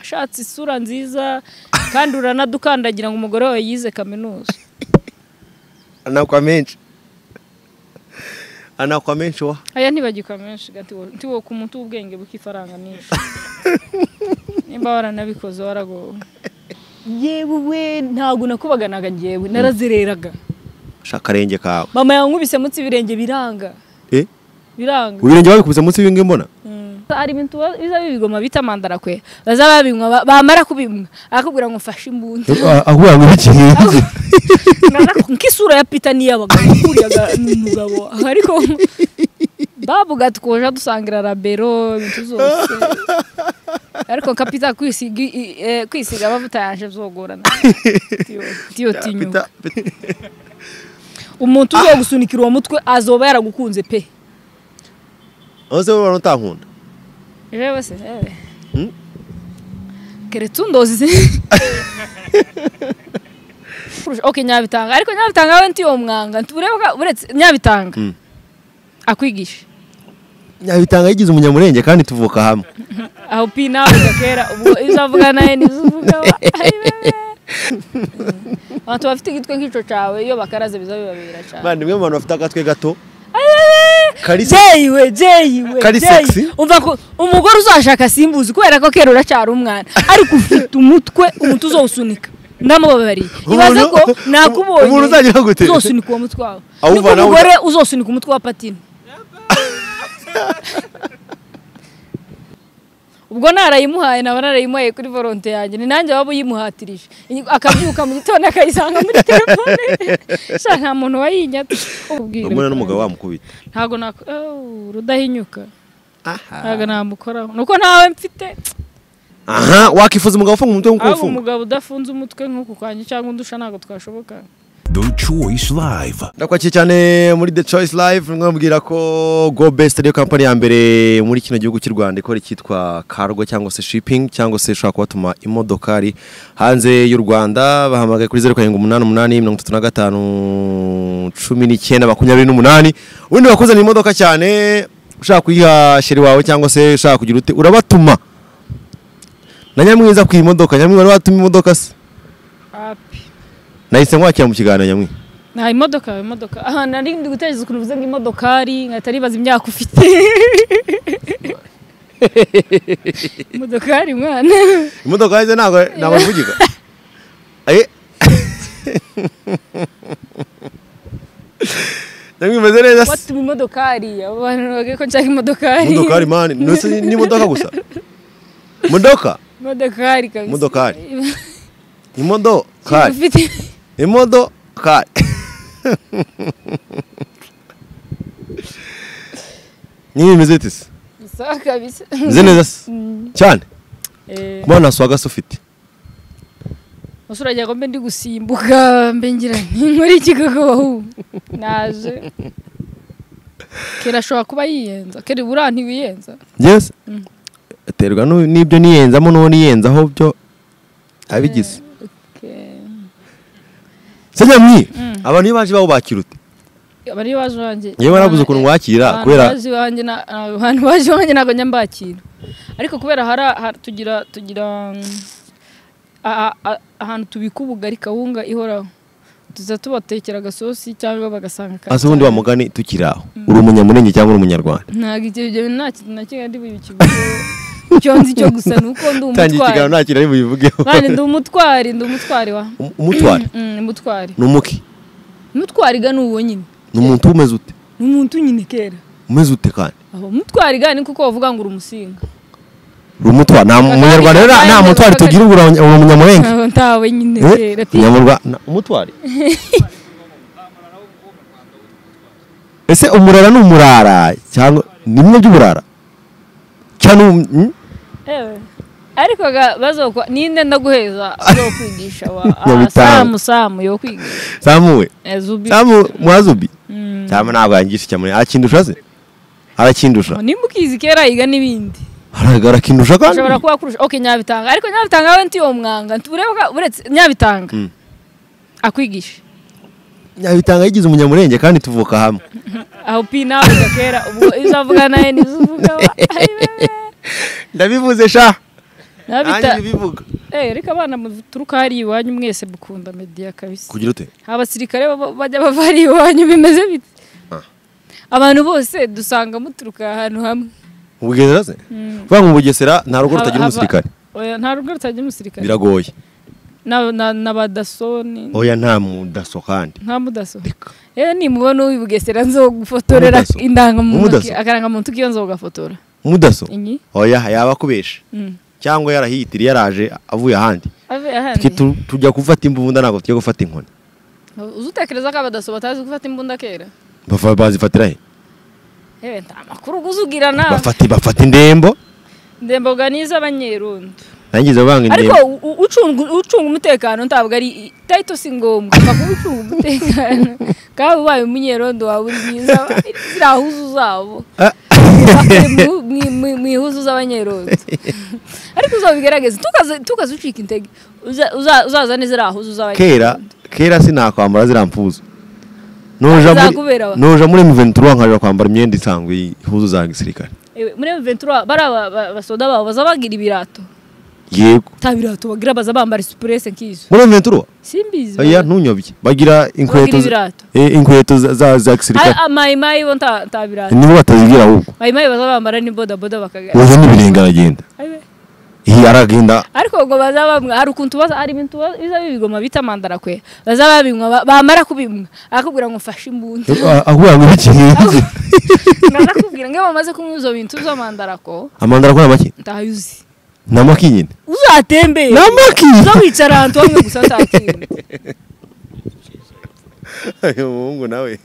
ashatse isura nziza kandi uranadukandagira ngo umugore wawe yize kaminuza anakwa menshi anakwa menshi wa aya ntibagikwa menshi gati wo- nti wowe ku muntu w'ubwenge bw'ifaranga nyinshi nimba waranabikoze waragowe yewe we ntabwo nakubaganaga ngewe narazereraga shaka akarenge kawe mama yankubise munsi y'ibirenge biranga eh biranga ibirenge babikubise munsi y'ibingi mbona hari ibintu ba- biza bibigoma bita mandara kwe baza babinywa ba- bamara kubinywa arakubwira ngo mfashe imbunda ahura ngo ikihe Naza- nk'isura ya pita n'iy'abagabo kuriyaga n'umugabo ariko bavuga tukoje dusangira rabero ibintu zose ariko nka pita kwisiga i- i- eh, kwisiga amavuta yaje byogorana tiyo tinyuka Pita- pita- umuntu ugiye gusunikira uwo mutwe azoba yaragukunze pe aho se wowe utankunda jewe se jewe Hmm? keretse undozi se Kurusha- ok nyabitanga ariko nyabitanga we ntiyo mwanga ntureba uretse nyabitanga Hmm. akwigisha nyabitanga yigize umunyamurenge kandi tuvuka hamwe aho pi nawe gakera ubwo iyo uzavuga nawe nibyo uvuga abantu bafite igitwe nk'icyo cyawe iyo bakaraze biza bibabera cyane bandi imwe mu bantu bafite akatwe gato karisa jeyiwe jeyiwe Kari jeyiwe. sexy. umva ko umugore uzashaka simbuzi kubera ko kera uracyari umwana ariko ufite umutwe umutwe uzawusunika ndamubabariye ibaze ko Umuntu- nakubonye umuntu uzagira gute? uzosunika uwo mutwe wawe niko Awuvanaho- umugore uzosunika umutwe wa patine ubwo narayimuhaye naba narayimuhaye kuri volonte yanjye ni nanjye waba uyimuhatirije Inyi- akabyuka mu gitondo akayisanga muri telefone sha nta muntu wayinyatse ubwo n'umugabo wamukubita ntabwo nako Oh, rudahinyuka aha ntabwo namukoraho nuko ntawe mfite aha wakifuza umugabo ufunga umutwe nk'uko ahubwo ufunga umugabo udafunze umutwe nk'uku kwanjye cyangwa undusha ntabwo twashoboka The Choice Live. ndakwakiye cyane muri The Choice Live mwabwira ko Go Best ariyo kampani ya mbere muri kino gihugu cy'u Rwanda ikora icyitwa cargo cyangwa se shipping cyangwa se ishobora kubatuma imodokari hanze y'u Rwanda bahamagaye kuri zeru karindwi umunani umunani mirongo itatu na gatanu cumi n'icyenda makumyabiri n'umunani ubundi bakuzanira imodoka cyane ushaka kuyiha sheri wawe cyangwa se ushaka kugira ute urabatuma na nyamwiza ku imodoka nyamwiza wari watuma imodoka se api nahise nkwakira mu kiganiro nyamwiza nta imodoka imodoka aha nari ndi gutekereza ukuntu uvuze ngo imodokari nkahita nibaza imyaka ufite imodokari mwana imodoka yanjye ntabwo ntabwo ivugika Eh. namwe imeze neza se watuma imodokari abo bantu bavuga ko nshaka imodokari imodokari mani nose ni imodoka gusa imodoka imodokari kabisa Imodokari. imodokari ufite imodokari niba imeze ite se isaha kabisa imeze neza se cyane Eh. kuba nta swaga se ufite Ese uragira ngo mbe ndi gusimbuka mbe ngira nti nkore iki koko wahu naje kera ashobora kuba yiyenza kera ubura ntiwiyenza yes aterwa n'u- n'ibyo niyenzamo n'uwo niyenzaho byo abigize Okay. se nyamwi abantu iyo baje iwawe bakira ute abari baje iwanjye Yewe warabuze ukuntu wakira, Abantu kubera- baje iwanjye na- abantu baje iwanjye ntabwo njya mbakira ariko kubera hari hari- tugira tugira mm, a- a- a- ahantu tubika ubugari kawunga ihoraho tuza tubatekera agasosi cyangwa bagasanga ka- ase ubundi wamugani tukiri aho uri umunyamurenge cyangwa uri umunyarwanda ntabwo ibyo bintu nta kintu na kimwe ndi bukiguhe icyo nzi cyo gusa ni uko ndi umutwari nta kintu ari bubivugeho kandi ndi umutwari ndi umutwari wa Um- umutwari Mm, umutwari ni umuki umutwari ga ni uwo nyine ni umuntu umeze ute ni umuntu nyine kera umeze ute kandi aho umutwari ga ni kuko bavuga ngo uri umusinga uri umutwari nta umunyarwanda rero nta- nta mutwari tugira ubura uri umunyamurenge Ntabwo ntawe nyine kera Eh, umunyamurwa- umutwari ese umurara ni umurara cyangwa ni bimwe by'uburara cyane ubu- hmm? Ewe. ariko ga- bazokwa ninde ndaguheza zo kwigisha wa Ah, Nyabitanga. samu samu yo kwigisha zamuwe Eh, zubi zamu mwazubi Mm. cyangwa ntabwo yangisha icyamuri arakindusha se arakindusha nimba ukizi kera yiga n'ibindi Haraga- arakindusha kandi ashobora kuba kurusha ok nyabitanga ariko nyabitanga we ntiyo mwanga ntureba uretse nyabitanga Mm. akwigisha nyabitanga yigize umunyamurenge kandi tuvuka hamwe aho pi nawe gakera ubwo iyo uzavuga nawe nibyo uvuga ndabivuze sha nabita nanjye bivuga eh reka abana muturuka hari iwanyu mwese mukunda media kabisa kugira ute abasirikare baba- bajya bava hari iwanyu bimeze bite Ah. abantu bose dusanga muturuka ahantu hamwe mu bugesera se vuga ngo mu bugesera nta rugo rutagira Aba- umusirikare oya nta rugo rutagira umusirikare biragoye Na- na- n'abadaso ni- oya nta mudaso kandi nta mudaso reka rero nimubona uyu bugesera nzogufotorera Umudaso. indangamuntu Umudaso. akarangamuntu k'iyo nzogafotora mudaso inyi oya yaba akubesha Mm. cyangwa yarahiyitiriye yaraje avuye ahandi Ave ahandi. Twe tu- tujya gufata imbunda ntabwo tujya gufata inkoni uzi utekereza ko abadaso batazi gufata imbunda kera Bafa- bazifatira he yewe nta makuru uzugira nawe bafata bafata indembo ndemboga n'iz'abanyerundi nangize banga ariko indembo u- u- ucunga ucunga umutekano ntabwo ari tayito si ngombwa ntabwo ucunga umutekano kandi ubaye umunyerondo wawe uri mwiza ziriya huzu zabo Bakure mu- mu- mu- mu ihuzu z'abanyerondo ariko uzabigerageze tukaze- tukaze ucika intege Uza- uza- uzazane ziriya huzu kera z'abanyerondo kera sinakwambara ziriya mpuzu nuja muri Zakubera wa- nuja muri M23 nkajya kwambara imyenda isanzwe ihuzu za gisirikare Ewe, muri mventura bari aba- ba- abasoda babo baza bagira ibirato yego nta birato bagira baza bambara isupurese nk'izo muri M23 simbizi oya ntunyobye bagira inkweto zi- ibirato. eh, inkweto za- za za gisirikare amayimayi bo nta nta birato nibo batazigira ahubwo mayimayi baza bambara ni bodaboda bakagara uwo n'ibirenge aragenda Ayiwe. iyi aragenda ariko ngo baza bamwa hari ukuntu baza hari ibintu baza- biza bibigoma bita mandarakwe baza babinywa ba- bamara kubimwa arakubwira ngo mfashe imbunda ahubwo ngo iki arakubwira ngo iyo bamaze kunywa izo bintu z'amandarako amandara akora make ntayuzi namaki nyine uzatembere namaki uzawicara ahantu hamwe gusa ntatinda umuhungu nawe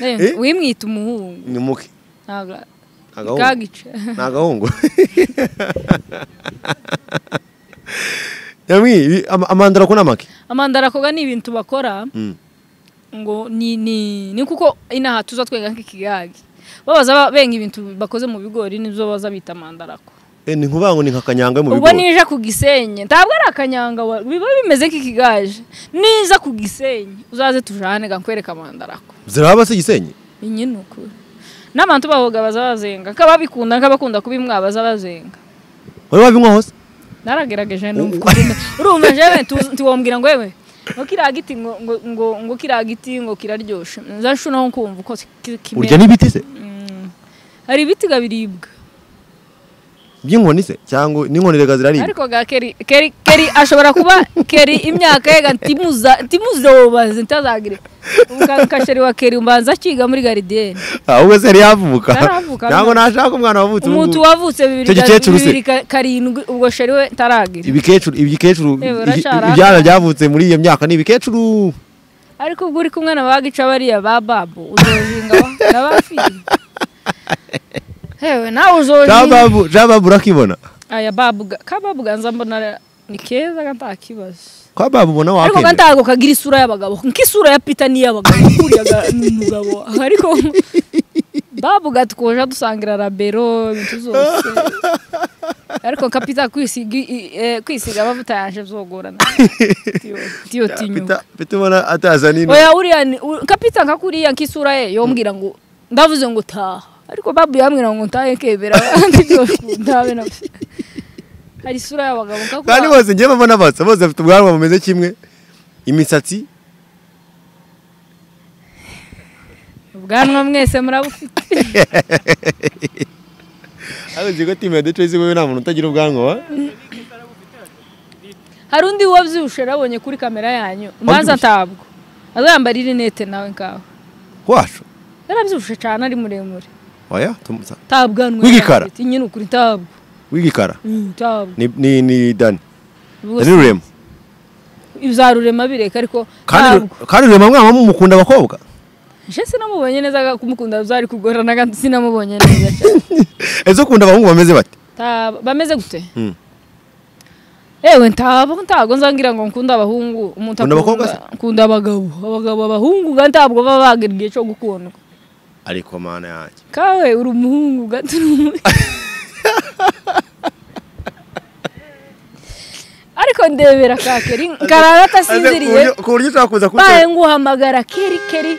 Eh? wimwita umuhungu ni muke ntabwo agahungu kagica ni agahungu nyamwi ama- amandara ko namaki amandarakoga ni ibintu bakora Mm. ngo ni ni ni kuko inaha tuza twenga nk'ikigage babaza ba- benga ibintu bakoze mu bigori nibyo baza bita mandarako Eh, ni nkuvuga ngo ni nka kanyanga yo mu ubwo bigori nija ku gisenyi ntabwo ari akanyanga wa- biba bimeze nk'ikigaje niza ku gisenyi uzaze tujane ga nkwereka mandarako ziraba se gisenyi iyi ni ukuri n'abantu bahoga baza bazenga nk'ababikunda nk'abakunda kubimwa baza bazenga wari wabinywa hose naragerageje numva ukuntu- urumva jewe tu- tiwombwira ngo yewe ngo kiriya giti ngo ngo ngo ngo kiriya giti ngo kiraryoshe nza nshunaho kumva uko ki- kimera urya n'ibiti se hari ibiti ga biribwa by'inkoni se cyangwa n'inkoni rega ziraribwa ariko ga keri keri keri ashobora kuba keri imyaka ye ga timuza timuzobaze ntazagire umukasheri wa keri mbanza akiga muri garidiyeni ahubwo se yari yavuka Yaravuka, ntabwo. ntabwo nashaka umwana wavutse ubu umuntu wavutse bibiri Icyo gikecuru se? bibiri ka- karindwi ubwo sheri we ntaragira ibikecuru ibikecuru Eh, iki- urashara. ibyana byavutse muri iyo myaka ni ibikecuru ariko ubwo uri kumwe na bagica bariya ba babu uzohinga n'abafiye hewe nawe uzohinga jababu jababu urakibona aya babu ga- ka babu ganza mbona ni keza ga nta kibazo kwa babu ubona ariko ga wakemera ntago kagira isura y'abagabo nk'isura ya pita n'iy'abagabo kuriya ga- ni umugabo ariko babu gatwoja dusangira rabero ibintu zose ariko kapita kwisiga i- i- eh, kwisiga amavuta yanje zogorana tiyo tiyo tinyuka Pita- pita ubona ataza nino oya uriya ni- u- kapita nka kuriya nk'isura ye yombwira ngo ndavuze ngo taha ariko babu yambwira ngo ntahe kebera abandi byose ndabe na hari isura y'abagabo nka kandi kuba bose ngiye mbona basa bose bafite ubwanwa bumeze kimwe imisatsi ubwanwa mwese murabufite ariko nzi ko timu ya decoyisi wowe nta muntu utagira ubwanwa wa hari undi wabyibushe nabonye kuri kamera yanyu umanza ntabwo azambara irinete nawe ngaho wacu yarabyibushe cyane ari muremure oya tumusa nta bwanwa W'igikara? yari afite. nyine ukuri ntabwo w'igikara Mm, ntabwo ni ni ni dani Ubwo dani rurema bizarurema bireka ariko kandi ntabwo kandi rurema mwaba mumukunda abakobwa nje sinamubonye neza ga- kumukunda byari kugorana kandi sinamubonye neza cyane ese ukunda abahungu bameze bate Ta- bameze gute Mm. ewe ntabwo ntabwo nzangira ngo nkunda abahungu umuntu Ukunda abakobwa akunda nkunda abagabo abagabo abahungu ga ntabwo baba bagira igihe cyo gukundwa ariko mana yanjye kawe uri umuhungu gato uri umu- ariko ndebera ka keri nkarara atasinziriye ku buryo ushobora kuza baye kubitora nguhamagara keri keri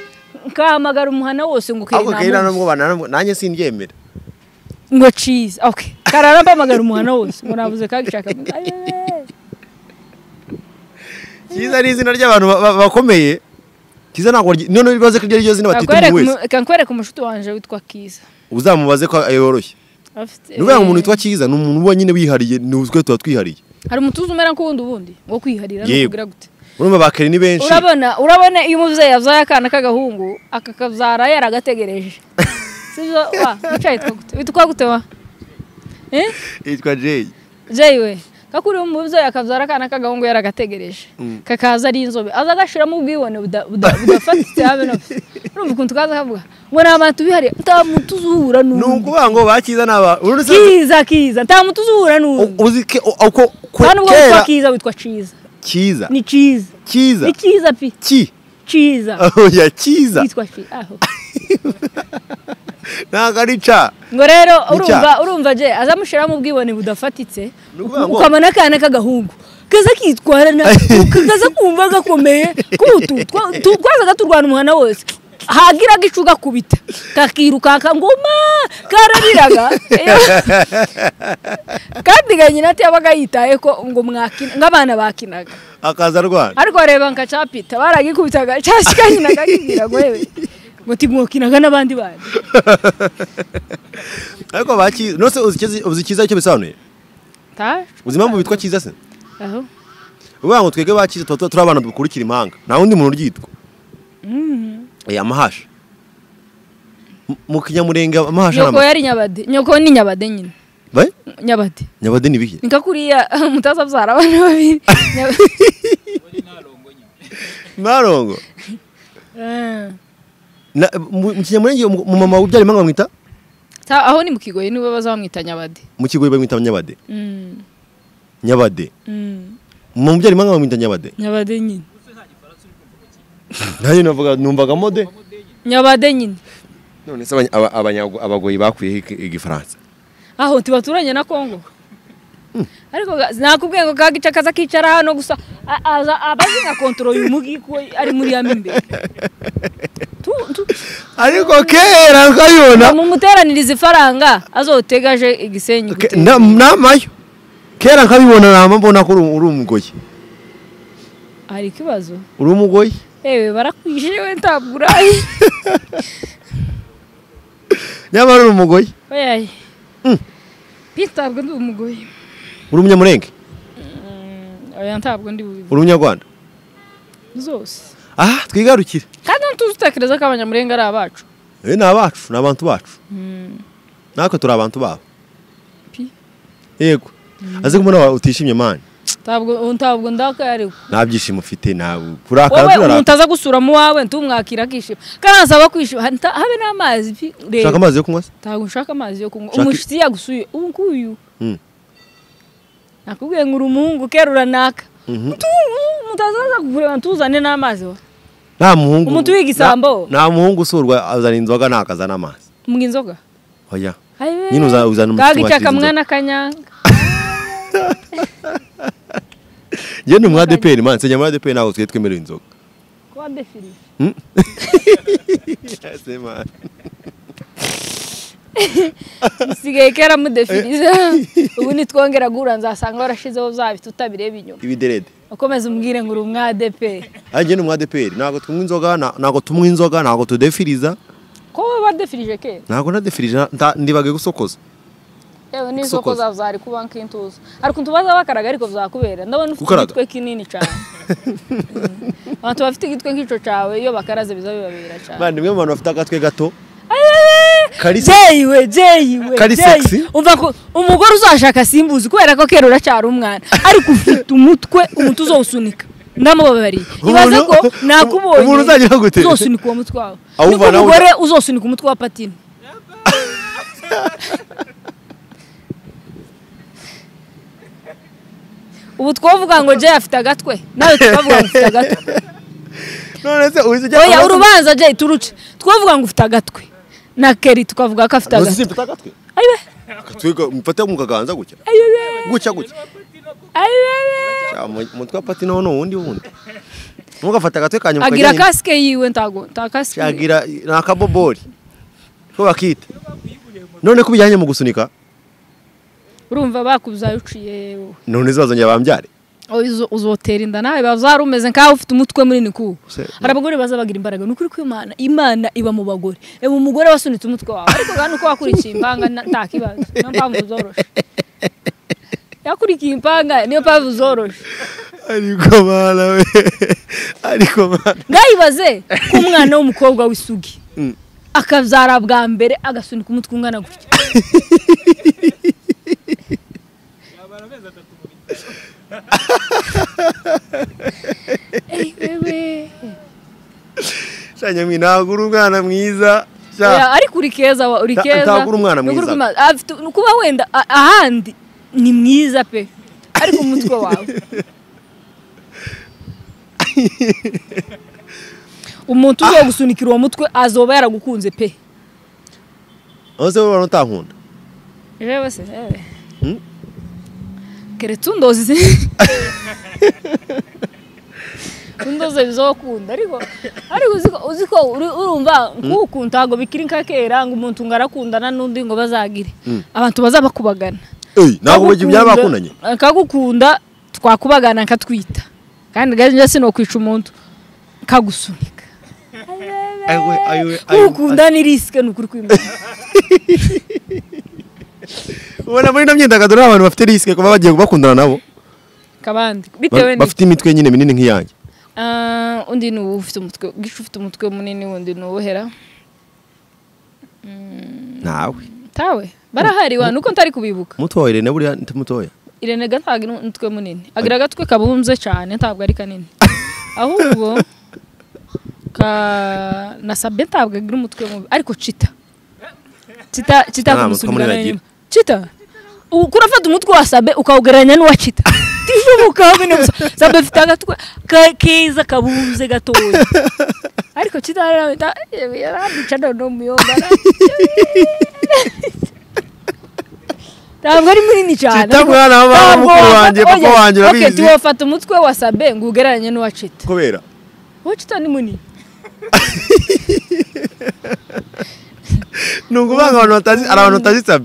nkahamagara umuhana wose ngo keri ariko kera namuzi. nubwo banananwe nanjye simbyemera ngo ciza okay karara mpamagara umuhana wose murabuze kagishaka cyiza ni izina ry'abantu ba- ba- bakomeye cyiza ntabwo ryi- noneho bibaze ko iryo ari ryo zina batita umuntu wese kankwereka umunshuti wanjye witwa kiza uzamubaze ko yoroshye Afite- ni ukuvuga ngo umuntu witwa cyiza ni umuntu uba nyine wihariye ni utwe tuba twihariye hari umutuzo umera nk'uwundi ubundi wo kwiharira Yego. nukugira gute urumva bakeri ni benshi urabona urabona iyo umubyeyi yazaye akana k'agahungu akakazara yaragategereje sibyo wa wicaye yitwa gute witwa gute wa Eh? yitwa jeyi jewe kakuri umubyeyi akabyara akana k'agahungu yaragategereje kakaza ari inzobe aza agashyiramo ubwibone buda- buda- budafatika habe na busa urumva ukuntu kaza kavuga ngo nta bantu bihariye nta muntu uzura ni n'undi ukuvuga ngo ba cyiza ni abantu ubu nse- kiza kiza nta muntu uzura u- n'undi uzi ke u- uko ko- nta nubwo witwa kera kiza witwa ciza cyiza ni ciza cyiza ni ciza pi ki ciza oya cyiza yitwa ciza aho ntabwo ari ca ngo rero urumva cyaha. urumva je azamushyiramo ubwibone budafatitse Ni ukuvuga ngo- ukamana akana k'agahungu kaza kitwara na kaza kumva gakomeye kutu twa- tu- twazaga turwana umuhana wose hagiraga icu gakubita kakirukanka ngoma karariraga kandi ganyina ati yabaga yitaye ko ngo mwakina nk'abana bakinaga akaza arwana ariko reba nka capita baragikubitaga cyasikanyinaga kibwira ngo yewe ngo timwokinaga n'abandi bana ariko ba cyiza nose uzi Cyiza- uzi cyiza icyo bisobanuye Ta- uzi impamvu bitwa cyiza se aho uvuga ngo twebwe ba cyiza tuba tuba turi abana dukurikira imahanga nta wundi muntu uryitwa Eh, amahasha M- mu kinyamurenge amahasha ni nyoko amahasha yari nyabade nyoko ni nyabade nyine Ba- nyabade nyabade ni ibihe nika kuriya mutaza abyara abana babiri Nyab- ntarongo Eh. Na- mu mu kinyamurenge umu- umumama ubyara impanga bamwita Ta- aho ni mu kigoyi niwe baza bamwita nyabade mu kigo bamwita nyabade Mm, nyabade mm. umumama ubyara impanga bamwita nyabade nyabade nyine nanjye navuga numvaga mode nyabade nyine none se abanya- aba- abanya- abagoyi bakuyeho iki- igifaransa aho tibaturanye na kongo ariko ga- nakubwiye ngo kagica kaza kicara hano gusa a- aza abazi nka kontoro uyu mugi ko ari muri yamo imbere Tu- tu- ariko kera ukabibona mumuteraniriza ifaranga azotegaje igisenyi Ke- gute. na- namayo kera nkabibona nama mbona ko uri uri umugoyi hari ikibazo uri umugoyi ewe barakwishe we ntabwo uraye nyamara uri umugoyi oyaye pi ntabwo ndi umugoyi uri umunyamurenge oya ntabwo ndi bubizi uri umunyarwanda zose aha twigarukire kandi ntuzi utekereza ko abanyamurenga ari abacu Eh, ni abacu ni abantu bacu natwe turi abantu babo pi yego aze kubona utishimye mani ntabwo ntabwo ndakaye ariko nta byishimo ufite nta kurakara wowe umuntu turara aza gusura mu wawe ntumwakira akishima kandi asaba kwishima Ha- nta- habe n'amazi pi reba ushaka amazi yo kunywa se ntabwo nshaka amazi yo kunywa Shaka- umushyitsi yagusuye ubu nguyu Mm. nakubwiye ngo uri umuhungu kera uranaka Mhm. mutazaza kukureba ntuzane n'amazi wa nta muhungu Umuntu w'igisambo. nta nta muhungu usurwa azana inzoga ntakazana amazi mbwa inzoga oya Ayiwe. Nyine uza- uzana umutsima Kagica wakiriza kamwana kanyanga njye ni umwa adeperi mani senya muri adeperi ntabwo tujye twemerera inzoga kuba ndefirije Ese mani. isigaye kera mudefiriza ubu nitwongera guhura nzasanga warashizeho bya biti utabireba inyuma ibiderede ukomeze umbwire ngo uri umwadepe ariko njye ni umwa adeperi ntabwo tunywa inzoga nta- ntabwo tunywa inzoga ntabwo tudefiriza ko wowe badefirije kera ntabwo nadefirije nta- ndibage gusokoza yewe n'isoko Gusokoza. zawe zari kuba nk'intuza ariko utubaza bakaraga ariko byakubera ndabona ufite Gukaraga? igitwe kinini cyane Mm. abantu bafite igitwe nk'icyo cyawe iyo bakaraze biza bibabera cyane mani nimwe mu bantu bafite agatwe gato Kalisa- jeyiwe jeyiwe Kari jeyiwe. sexy? umva ko umugore uzashaka simbuzi kubera ko kera uracyari umwana ariko ufite umutwe umutwe uzawusunika ndamubabariye ibaze Umuntu- ko nakubonye umuntu uzagira gute? uzosunika uwo mutwe wawe niko Awuvanaho- umugore uzosunika umutwe wa patine ubu twavuga ngo jay afite agatwe nawe tukavuga ngo ufite agatwe none se uzi ujya oya urubanza jay turuce twavuga ngo ufite agatwe na keri tukavuga ko afite Ntuzi agatwe simfite agatwe ayiwe agatwe ga- mfate mu kaganza gutya ayiwe gutya gutya Ayibebe. Cya, mu- umutwe wa pati nawo ni uwundi wundi ntugafate agatwe kanyuma agira kasike yiwe ntago nta kasike agira ni akabobori ko bakita none ko ubijyanye mu gusunika urumva bakubuzayo uciye wowe none izazongera bambyare Oh, izo- uzotera inda nawe bazara umeze nkaho ufite umutwe munini ku Se- hari abagore baza bagira imbaraga ni ukuri ko imana imana iba mu bagore reba umugore wasunitse umutwe wawe ariko kandi uko wakurikiye impanga na- nta kibazo niyo mpamvu zoroshe yakurikiye impanga niyo mpamvu zoroshe ariko mwana we ariko mwana ngayibaze ko umwana w'umukobwa w'isugi akazara bwa mbere agasunika umutwe ungana gutya Eh, wewe. shanyamwi ntabwo uri umwana mwiza sha. Oya, ariko uri keza wa- uri Ta- keza ntagura umwana Ni ukuri mwiza. kw'Imana. Afite- ni kuba wenda a- ahandi ni mwiza pe ariko umutwe wawe umuntu ugiye gusunikira uwo mutwe azoba yaragukunze pe aho se wowe utankunda jewe se jewe Hmm? keretse undoze se undoze bizokunda ariko ariko uziko uziko urumva nkuku ntago bikiri nka kera ngo umuntu ngo arakundana n'undi ngo bazagire abantu bazabakubagana eyi ntabwo ubu byabakundanye akagukunda twakubagana akatwita kandi gaje njye sinokwica umuntu kagusunika Ayiwe, ayiwe, ayiwe. ukunda ni risike ni ukuri kw'Imana. ubona muri ino myidagaduro hari abantu bafite risike kuba bagiye bakundana nabo kabandi bitewe Ba- n'iki bafite imitwe nyine minini nk'iyanjye Ah, undi ni uwo ufite umutwe gicu ufite umutwe munini wundi ni uwuhera nawe tawe barahari wa nuko ntari kubibuka mutoya irene buriya ni mutoya irene ga ntabwo ari umutwe munini agira agatwe kabumbye cyane ntabwo ari kanini ahubwo ka na sabye ntabwo agira umutwe mubi ariko cita cita cita Nta mutwe kumusunikana munini inyuma. agira. cita u- kurafata umutwe wa sabe ukawugereranya n'uwa cita tishoboka bine gusa sabe afite agatwe ka- keza kabumbye gatoya ariko cita yaramwita yaramwica noneho umuyobora ntabwo ari munini cyane Cita ariko- mwana wa ntabwo mukuru wafata- wanjye, papa oya, wanjye, ok, urabizi. tuwafata umutwe wa sabe ngo ugereranye n'uwa cita kubera uwa cita ni munini ni ukuvuga ngo abantu batazi hari abantu batazi sabe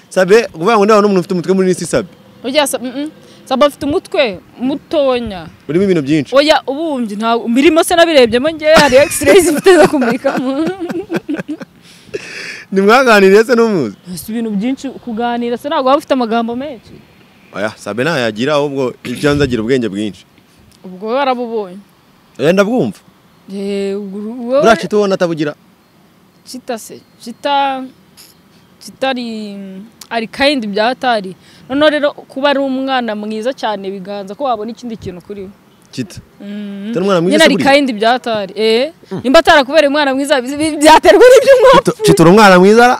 sabe ukuvuga ngo niba n'umuntu ufite umutwe munini si sabe urya Sa- mm, mm. sabe afite umutwe mutonya urimo ibintu byinshi oya ubumbye ntabwo mirimo se nabirebyemo ngewe hari x-ray zifite zo kumurikamo ntimwaganiriye se n'umuzi si ibintu byinshi kuganira se ntabwo waba ufite amagambo menshi oya sabe ntayagira ahubwo ibyo yanze agira ubwenge bwinshi ubwo wowe warabubonye oya ndabwumva Eh, uru- wowe- buriya cita ubona atabugira cita se cita cita ari ari kayindi bya hatari noneho rero kuba ari umwana mwiza cyane biganza ko wabona ikindi kintu kuri we cita Mm. Utari umwana mwiza nyine se ari buriya? kayindi bya hatari eh nimba atarakubereye umwana mwiza bi- bi- byaterwa n'ibyo mwapfa Cita- cita uri umwana mwiza ra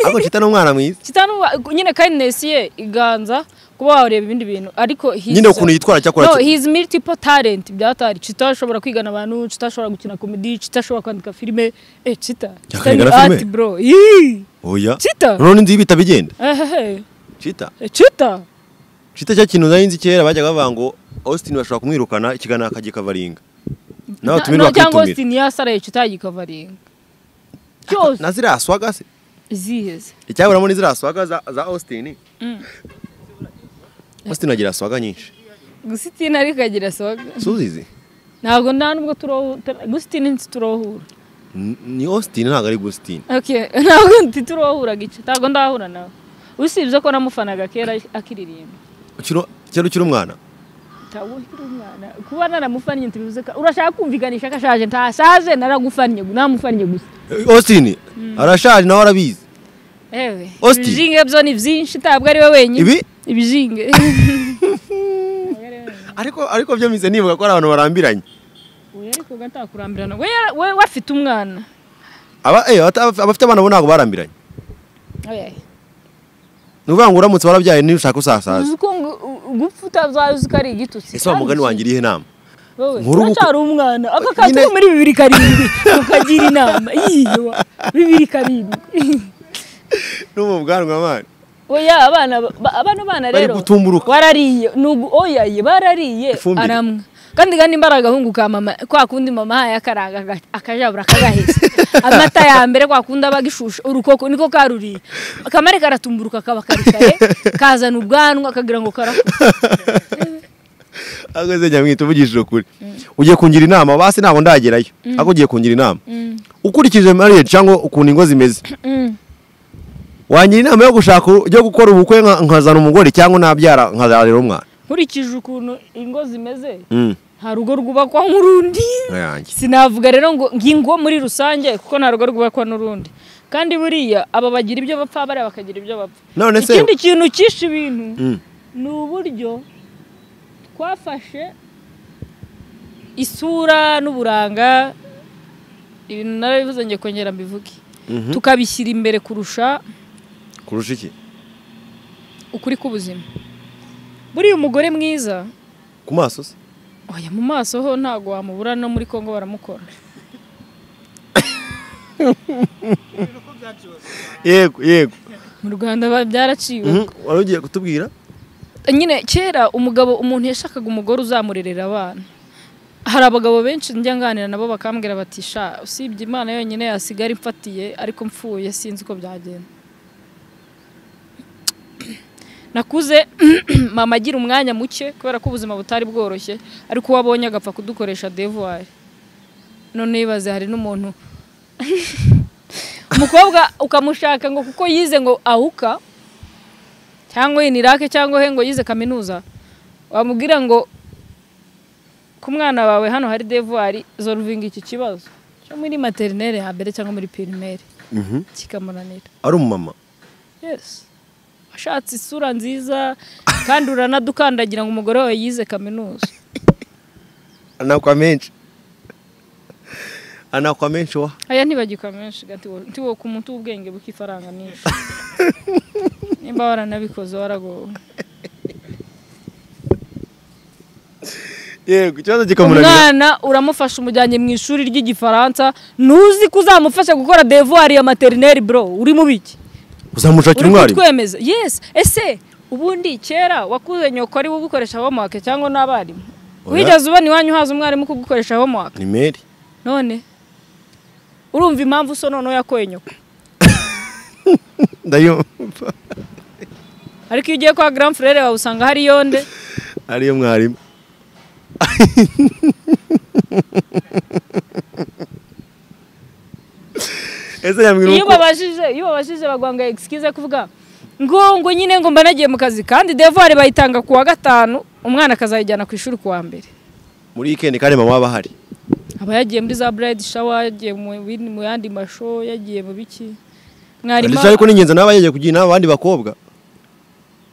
ariko cita ni umwana mwiza cita n'ubu- nyine kindness ye iganza kuba wareba ibindi bintu ariko his- nyine ukuntu yitwara cyakora no ki- his multiple talent bya hatari cita ashobora kwigana abantu cita ashobora gukina comedy cita ashobora kwandika filime eh cita cita ni Yakandika na filime? art bro Yee. oya Cita? none nzi ibita bigenda Ehehe. cita cita cita cya kintu nari nzi kera bajyaga bavuga ngo austin bashobora kumwirukana ikigana akajya kavaringa nawe No, atumirwa cyangwa akitumira austin yasaraye cita yikavaringa cyose na ziriya swaga se iziheze icyaburamo ni ziriya swaga za, za austin austin agira swaga nyinshi gusa itini ariko agira soga suzizi ntabwo nta nubwo turohura gusa itini ntiturohura ni austin ntabwo ari gustin Okay, ntabwo ntiturohura gice ntabwo ndahura nawe usibye ko namufanaga kera akiririmba kera ukiri umwana ntabwo ukiri umwana kuba naramufannye ntibivuze ko urashaka kumvikanisha ko ashaje ntashaje naragufannye namufannye gusa Eh, austin arashaje nawe arabizi ewe Austin. ibijinge byo ni byinshi ntabwo ari we wenyine ibi ibijinge ariko ariko byo mize nibuka ko ari abantu barambiranye we ariko gatakurambirana we yara- we we afite umwana aba eh, aba- abafite abana bo ntabwo barambiranye Oya. ni ukuvuga ngo uramutse warabyaye niba ushaka usasaza uzi ko ngo- gupfa utazazi ko ari igitutsi ese wa mugani wanjye irihe inama wowe Nkuru ubu- uracyari umwana aka kantu Nyine- ko muri bibiri karindwi ukagira inama yiyo bibiri karindwi n'ubu bwanwa abana oya abana ba- bano bana Bari rero gutumburuka. warariye nugu oya ye barariye Ifumbire. aramwa kandi kandi imbaraga ahunguka mama kwa kundi mama yahaye akaranga aga- akajabura akagahetse amata ya mbere kwa kundi aba agishushe urukoko niko karuriye akamare karatumburuka kaba karikare kazana ubwanwa akagira ngo karakuze ageze nyamwita uvugishije ukuri ugiye kungira inama basi ntabwo ndagerayo ariko ugiye kungira inama ukurikije mariye cyangwa ukuntu ingo zimeze Mm. wangira inama yo gushaka yo gukora ubukwe nka- nkazana umugore cyangwa nabyara nkazarira umwana nkurikije ukuntu ingo zimeze Mm. nta rugo rwubakwa nk'urundi Nkayange. sinavuga rero ngo ngingo muri rusange kuko nta rugo rwubakwa n'urundi kandi buriya aba bagira ibyo bapfa bariya bakagira ibyo bapfa None se- ikindi kintu cyishe ibintu Mm. ni uburyo twafashe isura n'uburanga ibintu narabivuze ngiye kongera mbivuge Mhm. tukabishyira imbere kurusha kurusha iki ukuri k'ubuzima buriya umugore mwiza ku maso se oya mu maso ho ntabwo wamubura no muri congo baramukora yego yego mu rwanda ba- byaraciwe Mhm, wari ugiye kutubwira nyine kera umugabo umuntu yashakaga umugore uzamurerera abana hari abagabo benshi njya nganira nabo bakambwira bati sha usibye imana yonyine yasigara imfatiye ariko mfuye sinzi uko byagenda nakuze mama agira umwanya muke kubera ko ubuzima butari bworoshye ariko uwo abonye agapfa kudukoresha devuwari none yibaze hari n'umuntu umukobwa ukamushaka ngo kuko yize ngo awuka cyangwa inirake cyangwa he ngo yize kaminuza wamubwira ngo ku mwana wawe hano hari devuwari zoruvinga iki kibazo cyo muri materinere hambere cyangwa muri pirimere kikamunanira ari umumama yesi ashatse isura nziza kandi uranadukandagira ngo umugore wawe yize kaminuza anakwa menshi anakwa menshi wa aya ntibagikwa menshi gati wo- ntiwo ku muntu w'ubwenge bw'ifaranga nyinshi nimba waranabikoze waragowe yego ikibazo kikamunanira umwana uramufasha umujyanye mu ishuri ry'igifaransa ntuzi ko uzamufasha gukora devuwari ya materineri bro uri mu biki uzamushakira uri umwarimu kutwemeza yes ese ubundi kera wakuze nyoko ari gukoresha homework cyangwa n'abarimu Oya. wigeze ubona iwanyu haza umwarimu kugukoresha homework ni meri none urumva impamvu so noneho yakoye nyoko ndayumva ariko iyo ugiye kwa grand frere wawe usanga hari yonde ariyo mwarimu ese yambwira iyo uko babashije iyo babashije baguha ngo excuse kuvuga ngo ngo nyine ngo mba nagiye mu kazi kandi devoir bayitanga ku wa gatanu umwana akazayijyana ku ishuri ku wa mbere muri weekend kandi mama aba ahari aba yagiye muri za bride shower yagiye mu, bindi- mu yandi masho yagiye mu biki mwarimu ndetse ariko ni ingenzi nawe yagiye kugira inama abandi bakobwa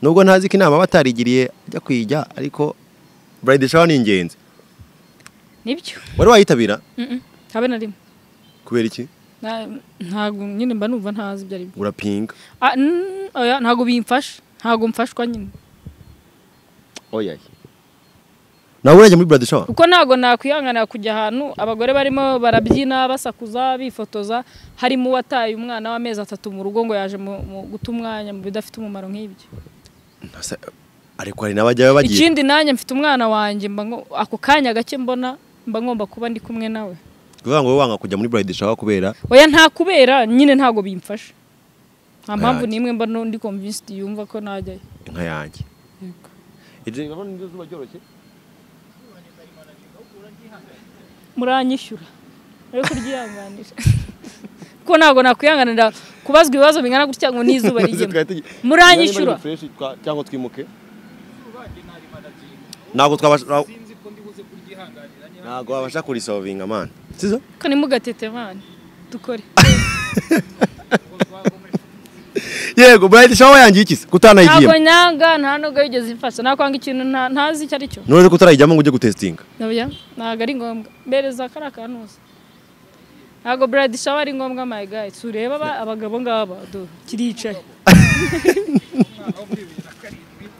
nubwo ntazi ko inama batarigiriye ajya kuyijya ariko bride shower ni ingenzi nibyo wari wayitabira Mm-mm. habe na rimwe kubera iki Na- ntabwo nyine mba numva ntazi ibyo ari byo urapinga Ah, mm, oya, ntabwo bimfasha ntabwo mfashwa nyine oya nawe urajya muri bride shower kuko ntabwo nakwihanganira kujya ahantu abagore barimo barabyina basakuza bifotoza harimo uwataye umwana w'amezi atatu mu rugo ngo yaje mu, mu guta umwanya mu bidafite umumaro nk'ibyo Ntasa- ariko hari n'abajyayo bagiye ikindi nanjye mfite umwana wanjye mba ngo- ako kanya gake mbona mba ngomba kuba ndi kumwe nawe kuvuga ngo wowe wanga kujya muri bride shower kubera oya nta kubera nyine ntabwo bimfasha nta mpamvu Yanjye. n'imwe mba nu- ndi convinced yumva ko najyayo inka yanjye Iryo joro niryo zuba ryoroshye muranyishyura rero kuryihanganira kuko ntabwo nakwihanganira kubazwa ibibazo bingana gutya ngo n'izuba rijyemo muranyishyura cyangwa twimuke ntabwo twabasha ntabwo wabasha kurisovinga mani sizo ko ntimugatete mani dukore yego burayiti shawa yangiye iki se ntabwo kutanayigiyemo nyanga nta nubwo yigeze ifasha nakwanga ikintu nta- ntazi icyo ari cyo none ko utarayijyamo ngo ujye gutesitinga Oya, ntabwo ari ngombwa mbereza kariya kantu hose ntabwo burayiti shawa ari ngombwa my guy turebe aba- abagabo ngaba du kiricaye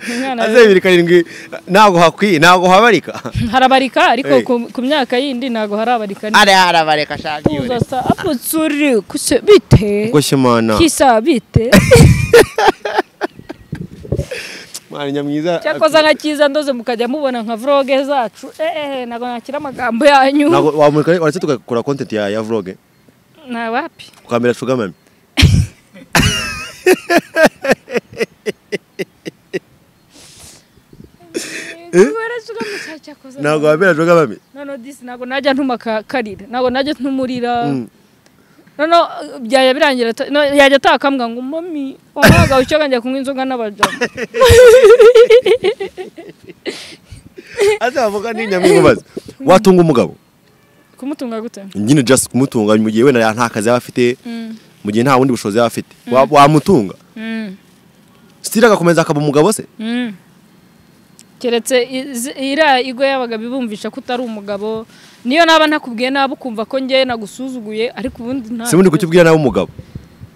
Umwana we- aze bibiri karindwi ntabwo hakwiye ntabwo habarika harabarika ariko Hey. ku- ku myaka yindi ntabwo harabarika ari harabareka shaka Tuza sa hapo tsuri kuse bite kuko shimana kisa bite mwana nyamwiza cyakoze nka cyiza ndoze mukajya mubona nka vloge zacu eee ntabwo nakira amagambo yanyu ntabwo wamurika uretse tugakora content ya ya vlog nta wapi ukambera sugar mami ntabwo wambera sugar mami none disi ntabwo najya ntuma ka- karira ntabwo najya ntumurira Mm. none byajya birangira ata- no- yajya atakambwa ngo mami wamuhaga icyo kanjya kunywa inzoga n'abajama ati wavuga ni nyamwiza watunga umugabo kumutunga gute nyine just kumutunga mu gihe wenda nta kazi yaba afite mu gihe nta bundi bushobozi yaba afite Wa- wamutunga Mm. sitira agakomeza akaba umugabo se Mm. keretse izi- iriya igwe yabaga bibumvisha ko utari umugabo niyo naba ntakubwiye nabi ukumva ko njye nagusuzuguye ariko ubundi nta si ubundi kukibwira nawe umugabo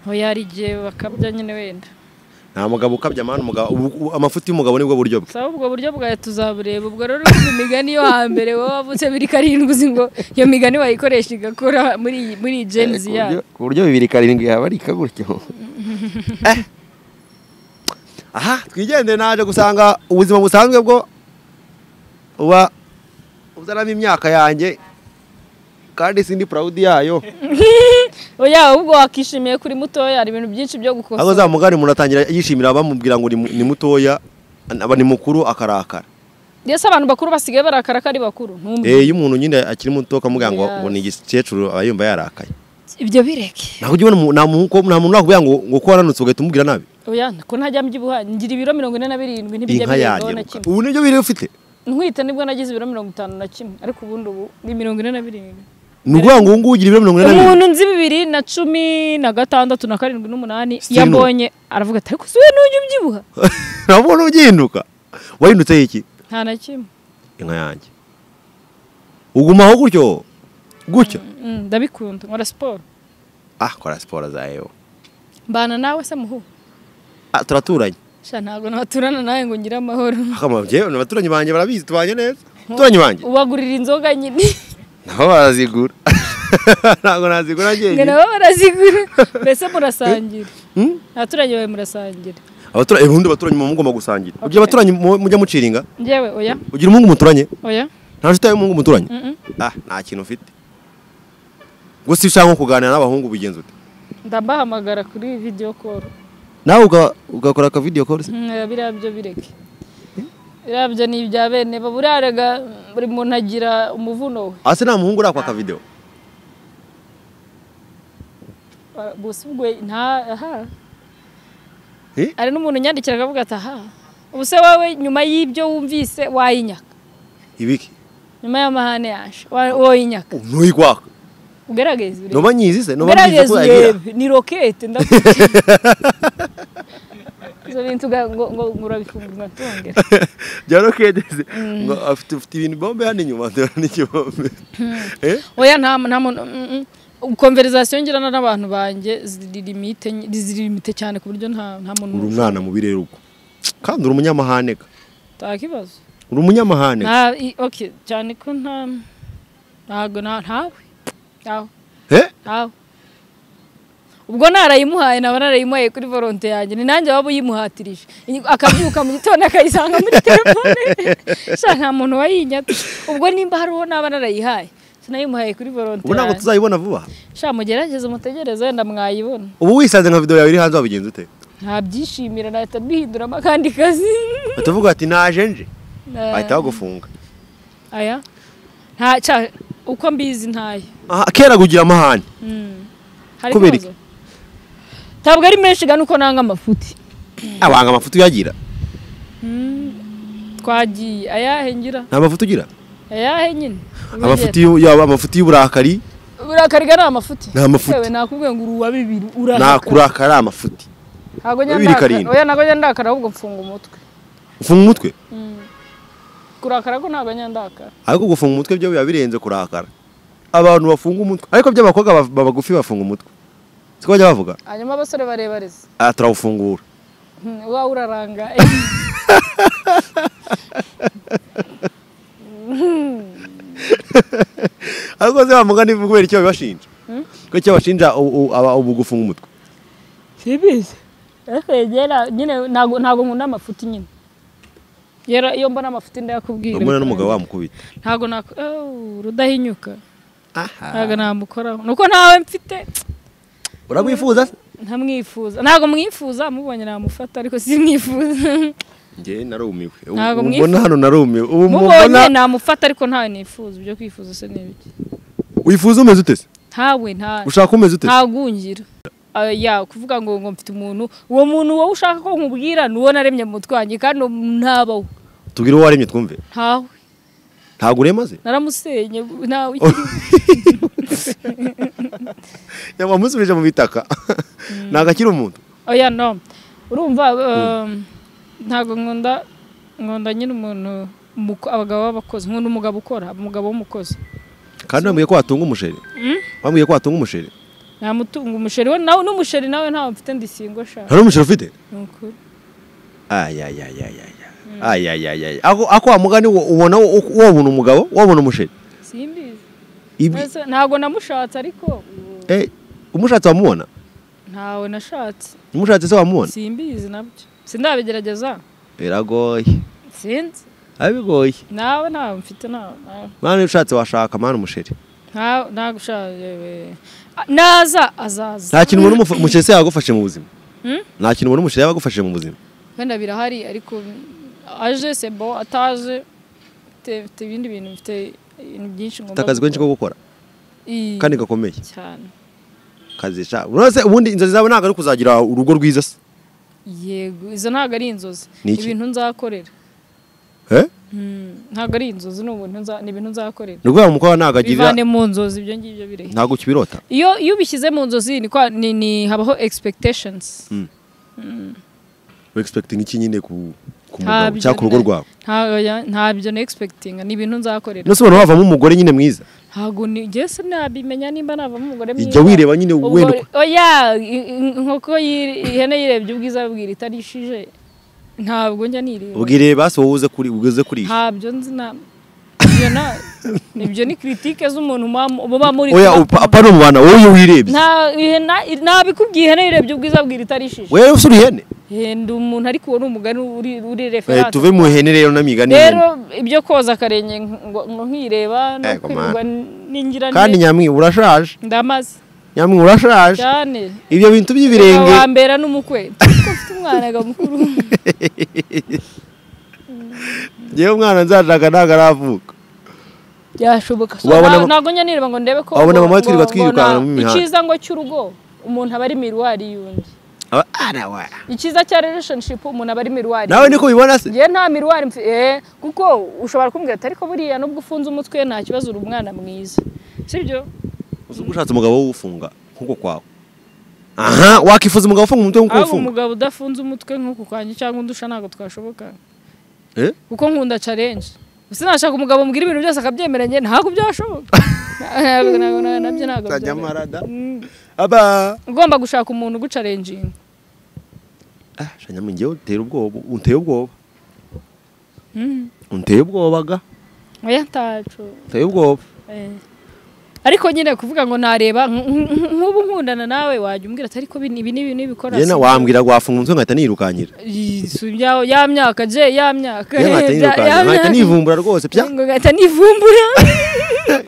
Aho yari igihe bakabya nyine wenda nta mugabo ukabya amahane umugabo ubu- ubu- amafuti y'umugabo nibwo buryo bwe saba ubwo buryo bwawe tuzabureba ubwo rero urumva imigani yo hambere wowe wavutse biri karindwi uzi ngo iyo migani wayikoresha igakora muri iyi- muri iyi genzi yayo ku buryo bibiri karindwi yaba ari ikagutyo aha twigendere naje gusanga ubuzima busanzwe bwo uba uzanamo imyaka yanjye kandi sindi purawudi yayo oya ahubwo wakishimiye kuri mutoya hari ibintu byinshi byo ahubwo gukosora za mugani umuntu atangira yishimira abamubwira ngo ni mu- ni mutoya aba ni mukuru akarakara ndetse abantu bakuru basigaye barakara ko ari bakuru ntumve Eh, iyo umuntu nyine akiri muto ukamubwira ngo Yes. ngo ni igikecuru aba yumva yarakaye ibyo bireke ntabwo ujya ubona umuntu- nta muntu ko- nta muntu nakubwira ngo ngo ko waranutse ugahita umubwira nabi oya ko ntajya mbyibuha ngira ibiro mirongo ine na birindwi ntibijya inka birengaho na yanjye kimwe ubu nibyo biri ufite ntwite nibwo nagize ibiro mirongo itanu na kimwe ariko ubundi ubu ni mirongo ine na birindwi ni ukuvuga ngo ubu ngubu ugira ibiro mirongo ine na bibiri umuntu nzi bibiri na cumi na gatandatu na karindwi n'umunani Still iyo ambonye aravuga ati ariko siwe n'ujya ubyibuha ntabwo ubona ugihinduka wahindutse iki nta na kimwe inka yanjye ugumaho gutyo gutyo Mm, ndabikunda nkora siporo ah kora siporo zawe wowe. mbana nawe se muhu Ah, turaturanye sha ntabwo naturana nawe ngo ngire amahoro akamaro njyewe abaturanyi banjye barabizi tubanye neza abaturanyi banjye ubagurira inzoga nyine nabo barazigura ntabwo nazigura ngo njyenyine nabo barazigura mbese murasangira Hmm? abaturage bawe murasangira abaturanyi ubundi abaturanyi muba mugomba gusangira ugira abaturanyi mu- mujya muciringa njyewe oya ugira umuhungu muturanye oya nta nshuti yawe y'umuhungu muturanye mm-mm, ah nta kintu ufite gusa iyo ushaka nko kuganira n'abahungu bigenza ute ndabahamagara kuri video call nawe uga- ugakora aka video call se Mm, biriya byo bireke biriya byo ni ibya bene baburaraga buri muntu agira umuvuno we ase nta muhungu urakwa aka video Ba- bose ubwo nta aha Eh? hari n'umuntu unyandikira akavuga ati aha ubuse wowe nyuma y'ibyo wumvise wayinyaka ibiki nyuma y'amahane yaje wa- woyinyaka ntuyi kwaka ugerageze urebe. noba nyizi se noba ugerageze nyizi ko yagira urebe ni rokete ndakubwira izo bintu uga- ngo ngo ngo urabifungura ntongera bya rokedeze ngo afite ufite ibintu bombe hano inyuma ndabona n'ikibombe Eh? oya nta nta muntu mm, mm. konverizasiyo ngirana n'abantu banjye ziri limite ny- ziri limite cyane ku buryo nta nta muntu uri umwana mubi rero ubwo kandi uri umunyamahane ka nta kibazo uri umunyamahane ka. nta i- okay cyane ko nta ntago nta- ntawe ntawe Eh? ntawe ubwo narayimuhaye naba narayimuhaye kuri volonte yanjye ni nanjye waba uyimuhatirije Iyi- akabyuka mu gitondo akayisanga muri telefone sha nta muntu wayinyata ubwo nimba hariho naba narayihaye sinayimuhaye kuri volonte ubu ntabwo yanjye. tuzayibona vuba sha mugerageze umutegereze wenda mwayibona ubu wisanze nka video yawe iri hanze wabigenza ute ntabyishimira nahita mbihinduramo akandi kazi batavuga bati naje nje Eh, bahita bagufunga aya nta ca- uko mbizi ntayo Ah, kera kugira amahane hari Kubera ikibazo ntabwo ari menshi gana uko nanga amafuti abanga amafuti uyagira twagiye ayahe ngira nta mafuti ugira ayahe nyine amafuti y'u- yaba amafuti y'uburakari urakariga ni amafuti Ni amafuti. Yewe nakubwiye ngo uri uwa bibiri urakara nakurakara amafuti ntabwo njya bibiri ndakara karindwi. oya ntabwo njya ndakara ahubwo mfunga umutwe ufunga umutwe kurakara ko ntabwo njya ndakara ariko gufunga umutwe byo biba birenze kurakara abantu bafunga umutwe ariko by'abakobwa ba- babagufi bafunga umutwe siko bajya bavuga hanyuma abasore barebare se ah turawufungura Hmm, uba uraranga ariko se bamugana ivu kubera icyo babibashinja ko icyo bashinja u- u- aba ubu gufunga umutwe sibizi ariko yegera nyine ntago ntago nkunda amafuti nyine Yara- iyo mbona amafuti ndayakubwira ubwo n'umugabo wamukubita ntabwo nako rudahinyuka ntabwo aha namukoraho nuko ntawe mfite urabwifuza ntamwifuza ntabwo mwimfuza mubonye namufata ariko simwifuza njye narumiwe Ntabwo ubu mwifuza. mbona hano narumiwe ubu mubonye mubona namufata ariko ntawe nifuza ibyo kwifuza se ni ibiki wifuza umeze ute se ntawe ntawe ushaka umeze ute se ntagungira Ah, ya kuvuga ngo ngo mfite umuntu uwo muntu wowe ushaka ko nkubwira ni uwo naremye mu mutwe wanjye kandi uwo muntu ntabawe tubwire uwo waremye twumve ntawe ntabwo uremaze naramusenye ntawe ikiri wamusubije mu bitaka ntabwo akiri umuntu oya no urumva um, ntabwo nkunda nkunda nyine umuntu umuko- abagabo b'abakozi nkunda umugabo ukora umugabo w'umukozi kandi wambwiye ko watunga umusheri wambwiye ko watunga umusheri namutunga umusheri we nawe n'umusheri nawe ntawe mfite ndisingo sha nta n'umusheri ufite ni ukuri ayayayayaya ayayayaya ako ako wa mugani wo- ubona wo- wabona umugabo wabona umusheri simbizi ibi Ese ntabwo namushatse ariko eh, umushatse wamubona ntawe nashatse umushatse se wamubona simbizi nabyo sindabigerageza biragoye sinzi abigoye nawe ntawe mfite nawe nawe mwana ushatse washaka mwana umusheri ntawe ntawe ushatse yewe. Ah, naza azaza nta kintu ubona umufu- umusheri se yagufashe mu buzima Hmm? nta kintu ubona umusheri yagufashe mu buzima wenda birahari ariko aje sebo ataje mfite mfite ibindi bintu mfite ibintu byinshi ufite ngomba akazi kenshi ko gukora I- kandi gakomeye cyane kazi sha urabona se ubundi inzozi zawe ntabwo ari kuzagira urugo rwiza se yego izo ntabwo ari inzozi Ni iki? ibintu nzakorera eh Mm, ntabwo ari inzozi ni ubuntu nza- ni ibintu nzakorera ni ukuvuga ngo umukobwa ntabwo agira bivane mu nzozi ibyo ngibyo birehe ntabwo ukibirota iyo iyo ubishyize mu nzozi ni kwa ni, ni habaho expectations we expecting iki nyine ku ku mugabo Ntabyo cyangwa ku rugo na- rwawe ntabwo ya- ntabyo na expecting ni ibintu nzakorera nose ubona wavamo umugore nyine mwiza ntabwo ni jese nabimenya nimba navamo umugore mwiza ijya wireba nyine Ubwo- wenda uko- oya i- i- inkoko yiri- ihene yirebye ubwiza bwira itarishije ntabwo njya nireba ubwire basi wowe uze kuri uze kurisha ntabyo nzi na ibyo na ibyo ni kritike z'umuntu muba- muba muri oya upa- apa ni umubana wowe iyo wirebye nta ihena- nabikubwiye ihene yirebye ubwiza bwira itarishije wewe usura ihene henda umuntu ariko uwo ni umugani uri uri Eh, referanse tuve mu ihene rero n'amigani rero ibyo koza akarenge ngo ngo nkireba no Ego, man. kwirirwa ningira kandi neza. nyamwi urashaje ndamaze nyamwi urashaje cyane ibyo bintu by'ibirenge wambera n'umukwe Ariko mfite umwana ga mukuru ngewe umwana nzashaka ntabwo aravuka byashoboka so, Wabona nta- ma- ntabwo njya nireba ngo ndebe ko Wabona ngo- mama twirirwa ngo- twirukanka ngo mu nta- mihanda. icyiza ngo cy'urugo umuntu aba ari miruwari y'undi Aba- ara wa. icyiza cya relationship umuntu aba ari miruwari nawe niko ubibona se ngewe nta miruwari mfi- eh, kuko ushobora kumbwira ati ariko buriya nubwo ufunze umutwe nta kibazo uri umwana mwiza sibyo uzi ko ushatse umugabo w'ufunga nk'uko kwawe aha wakifuza umugabo ufunga umutwe nk'uko ahubwo ufunga umugabo udafunze umutwe nk'uku kwanjye cyangwa undusha ntabwo twashoboka Eh? kuko nkunda challenge Ubuse nashaka umugabo mubwira ibintu byose akabyemeranya ntabwo byashoboka Ntabwo- ntabwo- nabyo ntabwo Nzajya byoroha. marada. Mm. aba ugomba gushaka umuntu ugucarenjinga Ah, shanya mu ngewe utera ubwoba unteye ubwoba unteye ubwoba ga oya ntacu uteye ubwoba Eh. ariko nyine kuvuga ngo nareba nk- nk- nk'ubu nkundana nawe wajya umbwira ati ariko bino- ibi ni ibintu bikora njye na- si- wambwira ngo wafunga umutwe nkahita nirukankira Ii, si ibya- ya myaka je ya myaka njye Ya- ya nkahita nirukankira nkahita myaka. nivumbura rwose pya ngo ngahita nivumbura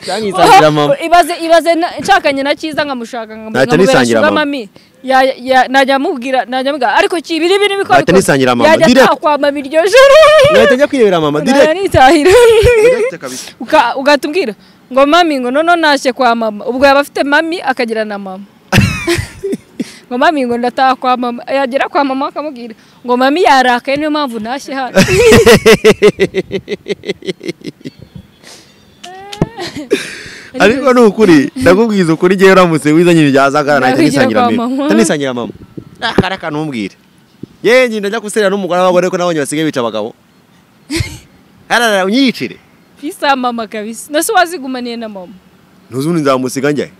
cyanyisangira mama ibaze ibaze na- nshakanye na cyiza nkamushaka nkamubera Nahita nisangira sugar mama. mami Ya- ya- najya mubwira najya mubwira ariko kibi ibi ni bikora Nahita nisangira mama, yajya direct. atakwa mama iryo joro nkahita njya kwirebera mama najya direct nitahira Direct kabisa Uka- ugahita umbwira ngo mami ngo noneho ntashye kwa mama ubwo yaba afite mami akagira na mama ngo mami ngo ndataha kwa mama yagera kwa mama akamubwira ngo mami yarakaye niyo mpamvu ntashye hano ariko ni ukuri ndakubwiza ukuri njyewe uramutse wizanye ibyazagara nahita Nakwigera nisangira kwa mama mama. nahita nisangira mama akari akantu umubwire yewe njye ndajya guserera n'umugore w'abagore ko nabonye basigaye bica abagabo harara unyiyicire isa mama kabisa nase wazigumaniye na mama ntuzundi nzamusiga njye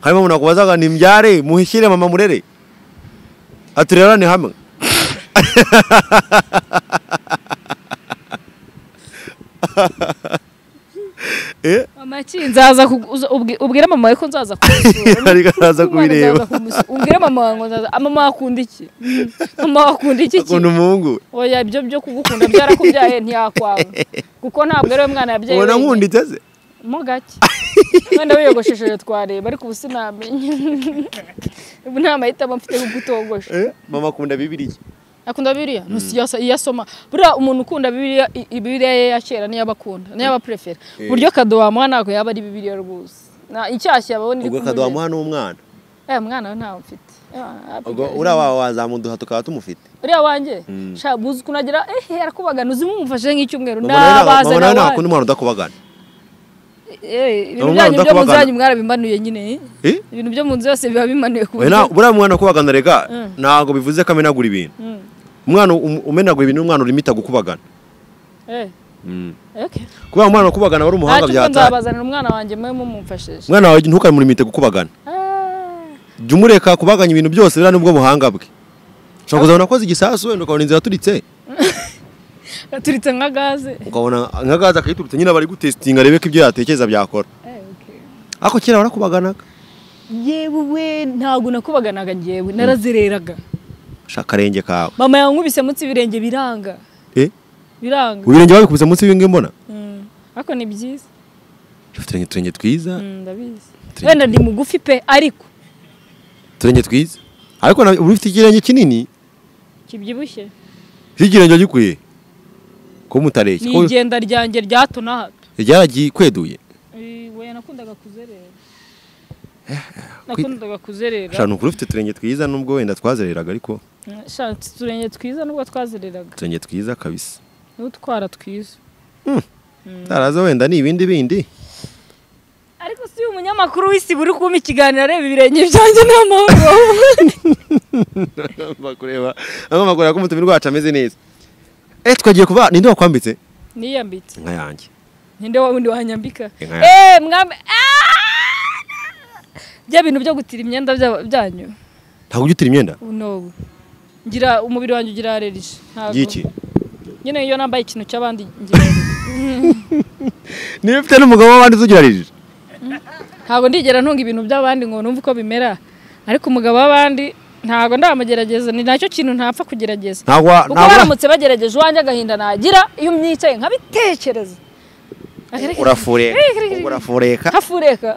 hanyuma umuntu akubazaga ni mbyare muhishyire mama murere aturerane hamwe Eh, mama make nzaza kugu- uza- ubwi- ubwire mama wawe ko nzaza kumusura ariko araza kubireba ubwire mama wawe ngo nzaza mama wawe akunda iki Mm, mama wawe akunda iki akunda umuhungu oya ibyo byo kugukunda byarakubyaye ntiyakwanga kuko ntabwo ari we mwana yabyaye ubona wenyine. nkunda iteze mo gake mwana wiyogoshesheje twareba ariko ubu sinamenya ubu nta mahitamo mfite yo kutogosha Eh, mama akunda bibiriya akunda bibiriya Ntusi iyo asa- iyo asoma buriya umuntu ukunda bibiriya i- i- bibiriya ye ya kera niyo aba akunda niyo aba aprefer uburyo kado wamuha ntabwo yaba ari bibiriya rwose Na- inshyashya yababona iri ubwo kumujya. akaduha n'umwana Eh, mwana we ntawe mfite Ah, ubwo application. uriya wawe wazamuduha tukaba tumufite uriya wanjye shaka buzi ukuntu agira ehe arakubagana uzi nk'umufashe nk'icyumweru mama nabaze nawe ntakunda nawe umwana udakubagana Eh, ibintu byanyu Umwana byo mu nzu udakubagana. yanyu mwarabimanuye nyine eh? Eh? ibintu byo mu nzu yose biba bimanuye ku Oya, buryo na- buriya mwana ukubagana reka Mm. ntabwo bivuze ko amenagura ibintu Mm. umwana um- umenagura ibintu n'umwana urimita gukubagana Eh, okay. kubera umwana ukubagana wari umuhanga Ntacyo ubwo byatari nzabazanira umwana wanjye mwe mumumfashije umwana wawe ntukamurimite gukubagana Ah, jya umureka kubaganya ibintu byose biriya nubwo buhanga bwe ushobora kuzabona akoze igisasu wenda ukabona inzira aturitse yaturitse nka gaze ukabona nka gaze akayiturutse nyine bari gutesitinga arebe ko ibyo yatekereza byakora Eh, okay. ariko kera barakubaganaga yewe ntabwo nakubaganaga ngewe narazereraga shaka akarenge kawe mama yankubise munsi ibirenge biranga Eh? biranga ibirenge babikubise munsi y'ibingi mbona Mm. ariko ni byiza ufite uturenge uturenge twiza Mm, ndabizi Turenge- wenda ndi mugufi pe ariko uturenge twiza ariko na- uba ufite ikirenge kinini kibyibushye si ikirenge gikwiye ko mutareshya ni ko igenda ryanjye rya hato na hato ryaragikweduye Eh, oya nakundaga kuzerera nakundaga kuzerera shaka nukuri ufite uturenge twiza nubwo wenda twazereraga ariko Mm, sha, uturenge twiza nubwo twazereraga uturenge twiza kabisa n'utwara twiza utaraza wenda ni ibindi bindi ariko si umunyamakuru w'isi buri kumpa ikiganiro areba ibirenge byanjye n'amahoro agomba kureba agomba kureba ko umutumire wacu ameze neza eh twagiye kuba ninde wakwambitse niyambitse inka yanjye ninde wa wundi wanyambika Inka eee mwami bya bintu byo gutira imyenda bya- byanyu ntabwo ujya utira imyenda unobu ngira umubiri wanjye ugira alerije ntabwo y'iki nyine iyo nambaye ikintu cy'abandi ngira allergie. niba ufite n'umugabo w'abandi tugirarije ntabwo ndigera ntunga ibintu by'abandi ngo numve uko bimera ariko umugabo w'abandi ntabwo ndamugerageza ni nacyo kintu ntapfa kugerageza ntabwo wa- kuko ntabwo wa- baramutse bagerageje uwanjye agahinda nagira iyo myicaye nkabitekereza urafureka ubwo urafureka hafureka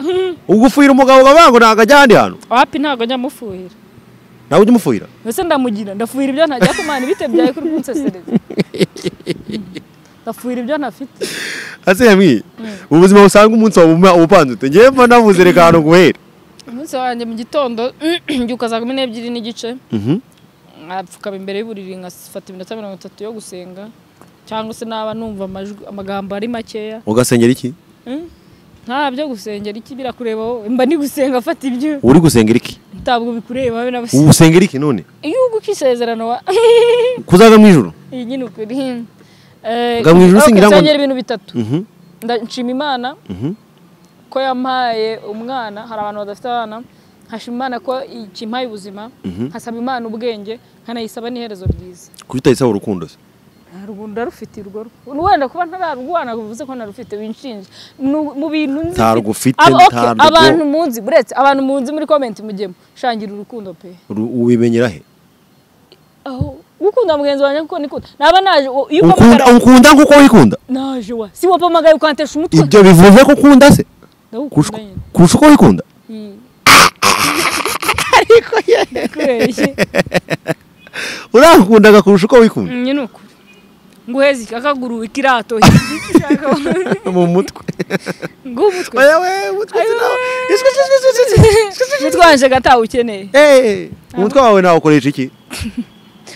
ubwo ufuhira umugabo ukavuga ngo ntabwo ajya ahandi hantu wapi ntabwo njya mufuhira ntabwo ujya umufuhira mbese ndamugira ndafuhira ibyo ntajya kumana ibite byawe kuri kunsesereza ndafuhira ibyo ntafite ase yamwiye ubu buzima busanga umunsi wawe ubuma- ubupanze ute ngewe mba navuze reka ahantu guhera umunsi wanjye mu gitondo mbyuka saa kumi n'ebyiri n'igice Mhm. nkapfukama imbere y'uburiri nkafata iminota mirongo itatu yo gusenga cyangwa se naba numva amajwi- amagambo ari makeya ugasengera iki Mm. nta byo gusengera iki birakureba wowe mba ni gusenga fata ibyo uri gusengera iki ntabwo bikureba wowe ubu n'abasore usengera iki none iyo uguka isezerano wa kuzaga mu ijoro iyi nyine ukuri Eh, Nga mu ijuru okay, singira ngo- nsengera ibintu bitatu Mhm. Nda- nshima imana Mhm. ko yampaye umwana hari abantu badafite abana nkashima imana ko ikimpaye ubuzima nkasaba imana ubwenge nkanayisaba n'iherezo ryiza kuki utayisaba urukundo se rwunda rufite urwo rugo wenda kuba ntararwana bivuze ko ntarufite winshinje Nu- mu bintu nzi Ntarwufite, Aba- okay, ntarwo. abantu munzi buretse abantu munzi muri comment mugemo shangira urukundo pe Ru- ubimenyera he aho gukunda mugenzi wanjye kuko nikunda naba naje u- iyo ukunda upamagara ukunda nk'uko wikunda naje wa si wapamagaye ukantesha umutwe ibyo bivuze ko ukunda se ndagukunda kurusha nyine kurusha uko wikunda Mm. ariko yeye urankundaga kurusha uko wikunda Mm, nyine uko nguheze iki- akaguru ikirato ushaka mu mutwe ngumutwe oya we umutwe sinawo iswe iswe iswe iswe mutwanje gatawe ukeneye Eh, umutwe wawe nawukoresha iki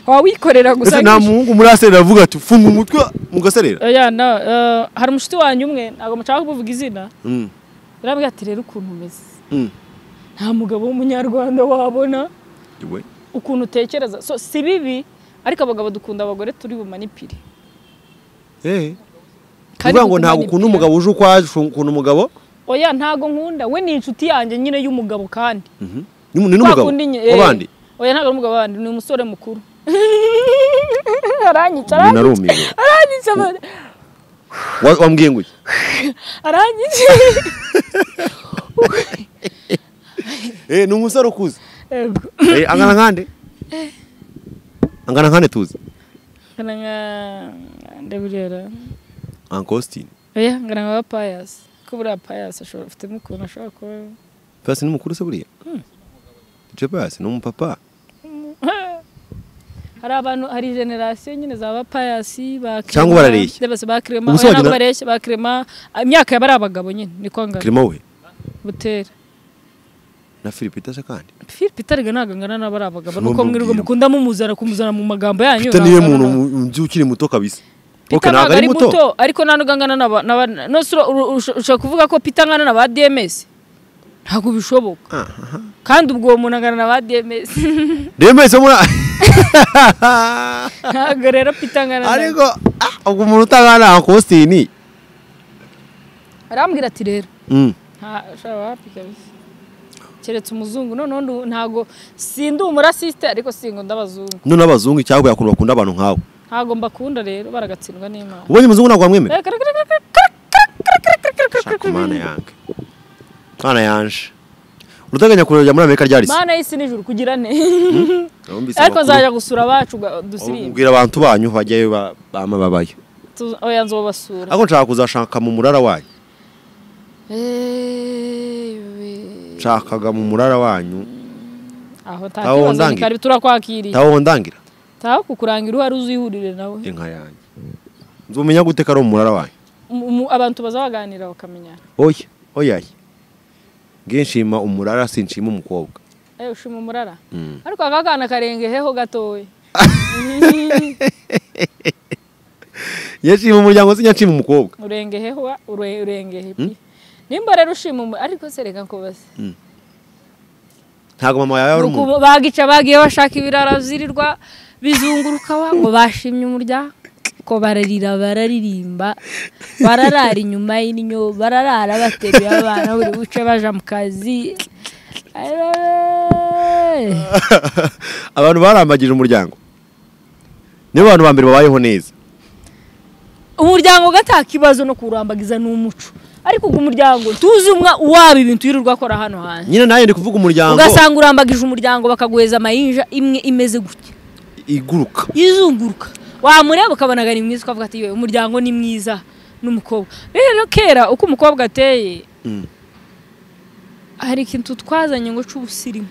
wawikorera gusa ese nta muhungu muri aserera avuga ati funga umutwe mugaserera oya na eh, hari umushuti wanjye umwe ntabwo mushaka kuvuga izina Mm, yarambwira ati rero ukuntu umeze mm. nta mugabo w'umunyarwanda wabona Iwe. ukuntu utekereza so si bibi ariko abagabo dukunda abagore turi bumanipire Eh, Kandi uvuga ngo dukunda ntabwo ni ukunda byiza. umugabo uje ukwaje ukunda umugabo oya ntabwo nkunda we ni inshuti yanjye nyine y'umugabo kandi Mhm. Ni- ni n'umugabo Kwa kundi nye- eh. w'abandi oya ntabwo ari umugabo wabandi ni umusore mukuru aranyica umuntu aranyica arumiwe aranyica Wa- wambwiye ngo iki? arangije Eh, ni umusore ukuze Yego. Eh, angana nkande angana nkande tuzi ngana nka ndabirera uncle austin oya ngana nka payasi ko buriya payasi ashobora afitemo ukuntu ashobora kuba pasi ni mukuru se buriya je pasi ni umupapa hari abantu hari generasiyo nyine za ba payasi ba kirema Cyangwa barareshya. ndabase ba kirema Ubu se oya ntabwo wagira- bareshya ba kirema imyaka yaba ari abagabo nyine niko ngana kirimo we butera na philippe itasha kandi philippe itariga ntabwo angana n'aba ari abagabo Simba nuko mwirirwa mbwira. mukunda mumuzana kumuzana mu magambo yanyu peter niwe ntabwo muntu angana. mu- nzi ukiri muto kabisa Peter Ok, ntabwo ntabwo ari muto ariko nta nubwo angana n'aba n'aba- no si ura- uru- usho- ushobora kuvuga ko Peter angana na ba DMS ntabwo bishoboka kandi ubwo uwo muntu angana na ba DMS Dembele se muri ntabwo rero Peter angana na ariko ah, ubwo umuntu utangana na uncle austin arambwira ati rero Mm. nta shara wapi kabisa keretse umuzungu noneho ndu- ntabwo sindi umurasiste ariko singo ndabazungu none abazungu icyago yakuntu bakunda abantu nkawe ntabwo mbakunda rero baragatsindwa n'imana ubonye umuzungu ntabwo wamwemera Kara- kara- kara- kara- kara- kara- kara- kara- shaka mana yange mana yanje urateganya kurejya muri amerika ryari se mana y'isi n'ijuru kugira ne Numvise ariko amakuru. nzajya gusura abacu ga- Ahubwo dusirimbe mbwira abantu banyu bajyayo ba- bama babayo Tu- oya nzobasura ariko nshaka kuzashaka mu murara wanyu nshakaga mu murara wanyu aho nta Taho kibazo ni ndangira. karibu turakwakiriye ntawo ndangira taho kukurangira uhari uzihurire nawe inka yanjye nzumenya gute ko ari umurara wanyu Mu- mu- abantu baza baganira bakamenyana oya oya oya. nge nshima umurara sinshima umukobwa ewe ushima umurara Mm. ariko aka kana karengejeho gatoya iyo nshima umuryango se nshima umukobwa urengeheho wa- ure- urengehe pi. nimba rero ushima umu- ariko se reka nkubaze ntabwo mama yawe ari umuntu Nuko bagica bagiye bashaka ibirara zirirwa bizunguruka wa ngo bashimye umuryango ko bararira bararirimba bararara inyuma y'inyo bararara bateruye abana buri buce baja mu kazi Ayoooooo. abantu barambagije umuryango nibo bantu ba mbere babayeho neza umuryango ugataha ikibazo no kuwurambagiza ni umuco ariko uwo muryango tuzi umwa uwaba ibintu yirirwa akora hano hanze nyine nawe ndi kuvuga umuryango ugasanga urambagije umuryango bakaguheza amayinja imwe imeze gutya iguruka izunguruka wamureba ukabona ni mwiza ukavuga ati "Yewe, umuryango ni mwiza n'umukobwa rero kera uko umukobwa ateye Mm. hari ikintu twazanye ngo c'ubusirimu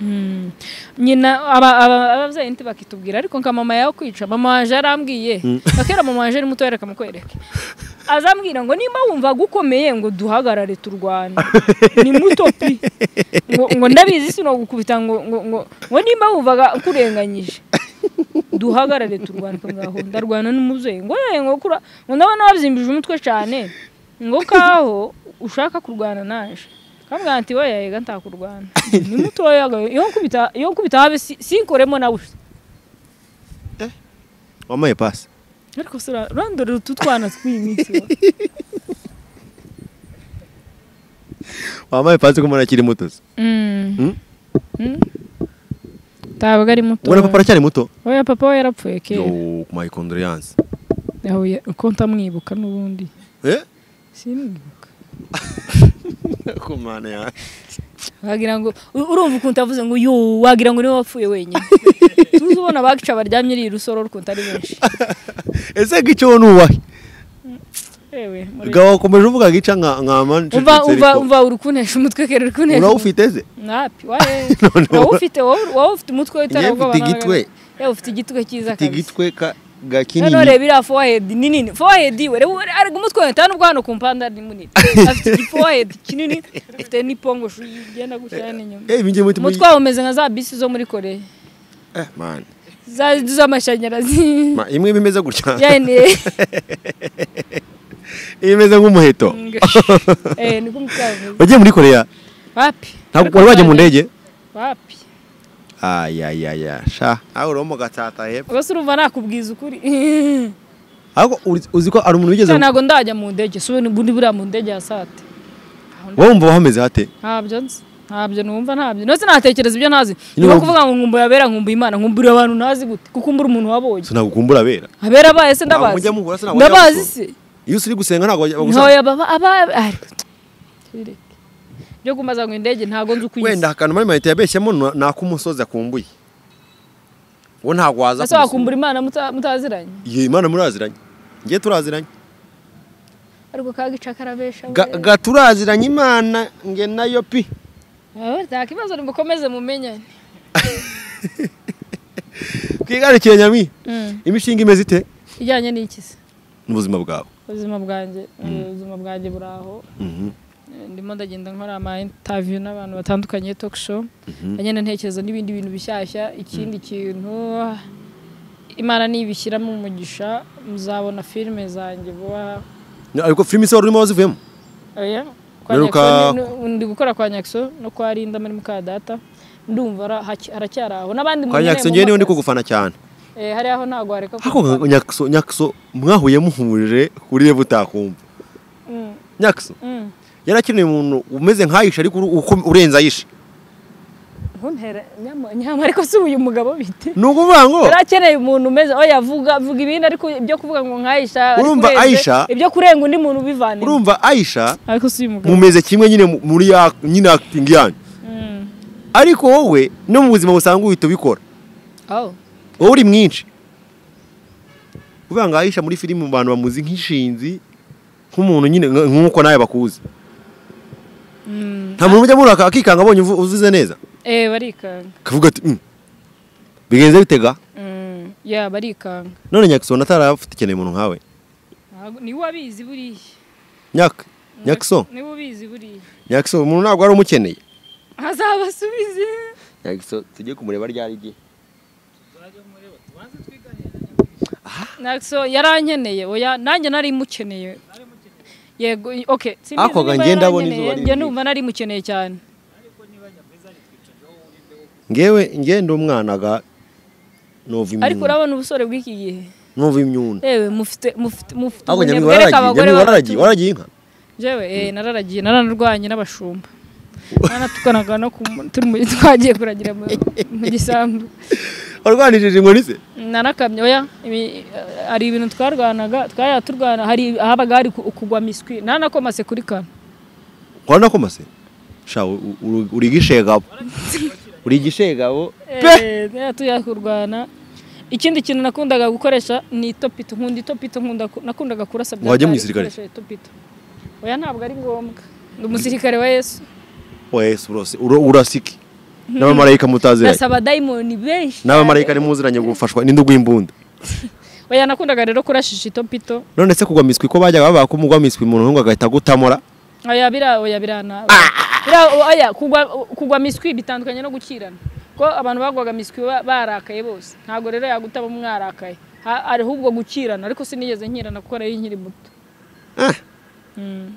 Mm. nyina aba- aba- ababyeyi ntibakitubwira ariko nka mama yawe kwica mama waje yarambwiye Na kera mama waje ari muto yareka mukwereke azambwira ngo nimba wumva gukomeye ngo duhagarare turwane ni muto pi ngo, ngo ndabizi sinogukubita ngo, ngo, ngo, ngo nimba wumvaga nkurenganyije duhagarare turwane ngaho ndarwana n'umubyeyi ngo yewe ngo kura ngo ndabona wabyimbije umutwe cyane ngo kaho ushaka kurwana naje kambwira ati wowe yega ntakurwana ni mutoya ga- iyo nkubita iyo nkubita habe si- sinkoremo nawe wamaye pasi ariko se ura- urandorera utu twana tw'iyi minsi wa. wambaye ipansi ko umuntu akiri muto se Mm. Mm. Mm. ntabwo ari muto ubona papa aracyari muto oya papa we yarapfuye yo kera my condolences yahuye uko ntamwibuka n'ubundi eh simwibuka ku mana ya wagira ngo u- urumva ukuntu avuze ngo yo wagira ngo niwe wapfuye wenyine tuzi ubona bakica baryamye ari rusoro ukuntu ari benshi ese gice wowe nubahe yewe muri- gawa ukomeje uvuga gica nka nka manje umva umva umva urukunesha umutwe kera urukunesha urawufite ze napi waye None wowe- wowe ufite wowe wowe ufite umutwe Njyewe w'itarabwoba mfite igitwe. yewe ufite igitwe cyiza ufite kabisa igitwe ka ga noneho kinini reba iriya fohedi ni nini fohedi we reba ariko umutwe wawe nta nubwo hano ku mpande ni munini afite igifohedi kinini afite n'ipongosho igenda gutya n'inyuma eh ibingiye muti umutwe wawe umeze nka za bisi zo muri koreya eh man za z'amashanyarazi Ma, imwe bimeze gutya yani imeze nk'umuheto eh niko mutavuze wagiye muri korea wapi ntabwo wari wajya mu ndege wapi ay ay ay ay sha aho uri mu gatata hepfo ubwo se urumva nakubwiza ukuri ahubwo uri- uzi ko ari umuntu wigeze Sa ntabwo ndajya mu ndege sube buri buriya mu ndege ya sate wumva hameze hate ntabyo nzi ntabyo numva ntabyo ndetse natekereza ibyo ntazi niba wumva- kuvuga ngo nkumbuye abera nkumbuye imana nkumburira abantu ntazi gute kuko mbura umuntu wabonye so ntabwo ukumbura abera abera abaye se ndabazi mujya muhura se ntabwo mujya ndabazi muhura. se iyo usiri gusenga ntabwo bajya bagusanga ntoya baba aba ariko tireke. byo kumbaza ngo indege ntago nzi uko wenda isa akantu muri mahita yabeshyemo ni- ni ak'umusozi akumbuye uwo ntabwo waza ese kumusura. wakumbura imana muta- mutaziranye Iyo imana muraziranye ngiye turaziranye ariko kagica karabesha we. Ga- ga turaziranye imana nge nayo pi Ah, nta kibazo nimukomeze mumenyane twigarukire nyami Mm. imishinga imeze ite ijyanye n'iki se n'ubuzima bwawe ubuzima bwanjye ubuzima bwanjye buri aho Mhm. ndimo ndagenda nkora ama interview n'abantu batandukanye talk show agenda ntekereza n'ibindi bintu bishyashya ikindi kintu imana nibishyiramo umugisha muzabona filime zanjye vuba No, ariko filime se wari urimo wazivuyemo oya kwa Mperuka- Nyakiso ni- ni- ndi gukora kwa nyakso no kwa rinda muri mukadata ndumva ara- haki- haracyari aho n'abandi kwa nyakso ngewe niwe ndi kugufana cyane eh hari aho ntago hareka ko- ariko nka- nyakso nyakso mwahuye muhurire kuriye butakumva Mm, nyakso mm. yarakeneye umuntu umeze nk'ayisha ariko uru- uko- urenze ayisha ntuntere nyama nyama ariko si uyu mugabo bite ni ukuvuga ngo yari akeneye umuntu umeze oya avuga avuga ibindi ariko ibyo kuvuga ngo nka Aisha ariko Urumva urenze- Aisha? ibyo kurenga undi muntu ubivane urumva ayisha ariko si uyu mugabo mumeze kimwe nyine mu- muri ya nyine acting yanyu Mm. ariko wowe no mu buzima busanzwe uhita ubikora oh wowe uri mwinshi kuvuga ngo ayisha muri filime mu bantu bamuzi nk'inshinzi nk'umuntu nyine nk- nk'uko nawe bakuzi Mm. nta muntu ujya muraka akikanga abonye uvu- uvuze neza eh barikanga akavuga ati "Mm, bigenze bitega Mm. ya barikanga none nyakisoni atarafite ikeneye umuntu nkawe Ntago- ni we abizi buriya nyaka nyakisoni ni we ubizi buriya nyakisoni umuntu ntabwo wari umukeneye azabasubize nyakisoni tujye kumureba ryari igihe nakso yarankeneye oya nanjye nari mukeneye yego okay sinzi Ariko niba ngenda abona yarankeneye, izuba riri njye riri. numva nari mukeneye cyane ngewe ngende umwana ga numva ariko imyuna urabona ubusore bw'iki gihe numva imyuna yewe mufite mufite mufite ahubwo ubunebwe nyamwinga reka abagore wararagiye babatu- nyamwinga wararagiye wararagiye inka Jewe eh nararagiye naranarwanye n'abashumba nanatukanaga no ku turi mu twagiye kuragira mu mu gisambu warwanishije inkoni se nanakamye oya ibi- hari ibintu twarwanaga twaya turwana hari habaga hari ku- kugwa miswi nanakomase kuri kano nkora ko mase sha u- u- uri- uri igishegabo uri igishegabo Eh, yari tujya kurwana ikindi kintu nakundaga gukoresha ni itopito nkunda itopito nkunda ku- nakundaga kurasa bya Wajya mu kare gisirikare? gukoresha itopito oya ntabwo ari ngombwa ni umusirikare wa yesu wese urose uro- urasiki n'abamarayika mutaziranye ndasaba dayimoni benshi n'abamarayika ari muziranye gufashwa n'indugu y'imbunda oya nakundaga rero kurashisha itopito none se kugwa miswi ko bajyaga babaha ko mugwa miswi umuntu nk'uwo agahita agutamura oya bira oya birana bira oya kugwa kugwa miswi bitandukanye no gukirana ko abantu bagwaga miswi ba- barakaye bose ntabwo rero yagutaba mwarakaye Ha- ahubwo gukirana ariko sinigeze nkirana kuko nari nkiri muto Ah. Mm,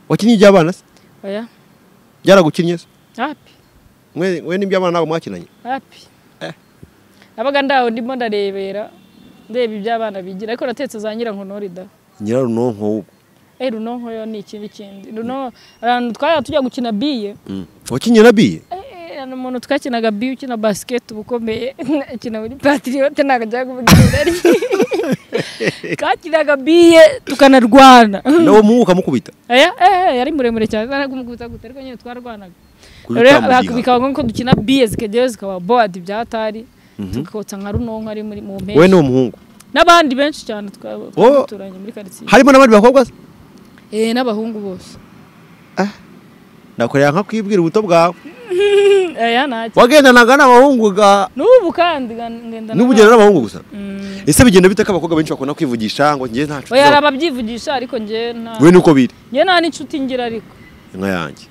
wakinnye iby'abana se oya byaragukinnye se hapi mwe mwe n'iby'abana ntabwo mwakinanye hapi nabaga ndaho ndimo ndarebera ndeba ibyo abana bigira ariko natetse za nyirankono da nyirarunonko w'ubwo eh runonko yo ni ikindi kindi runonko ahantu twajya tujya gukina biye wakinnye na biye Eh, ni umuntu twakinaga biyu ukina basiketi uba ukomeye akina muri patiriyote ntabwo ajya kuvuga izina rye kakinaga biye tukanarwana nawe mwuka mukubita Aya, eh, eh, yari muremure cyane narakumukubita gute ariko nyine twarwanaga rero Kubita mu gihaha. bikaba ngombwa ko dukina biye zikagerayo zikaba bowadi byatari tukakotsa nka runonko ari muri mu wowe ni mpeshyi umuhungu n'abandi benshi cyane twaba Wowe- duturanye muri karitsiye harimo n'abandi bakobwa se Eh, n'abahungu bose nakorera nkakwibwira ubuto bwawe aya ntacyo wagendanaga n'abahungu ga n'ubu kandi ngenda n'ubu ugenda n'abahungu gusa ese bigenda bite ko abakobwa benshi bakunda kwivugisha ngo njye nta nshuti oya hari zabo- ababyivugisha ariko njye nta we nuko biri njye nta n'inshuti ngira ariko inka yanjye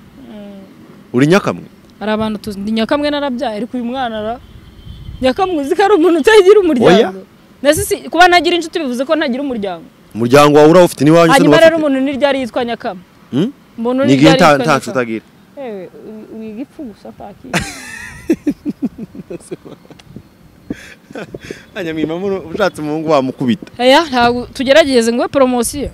uri nyakamwe hari abantu tuzi ndi nyakamwe narabyaye ariko uyu mwana ara nyakamwe uzi ko ari umuntu utagira umuryango Nasi si kuba ntagira inshuti bivuze ko ntagira umuryango umuryango wawe urawufite n'iwanyu se hanyuma rero ntiwafite? umuntu n'iryari yitwa nyakama Hmm? umuntu ni igihe n'iryari nta yitwa nta nshuti nyakama agira yewe uri- uri igipfu gusa paki hanyuma ushatse umuhungu wamukubita aya ntabwo tugerageze ngo poromosiyo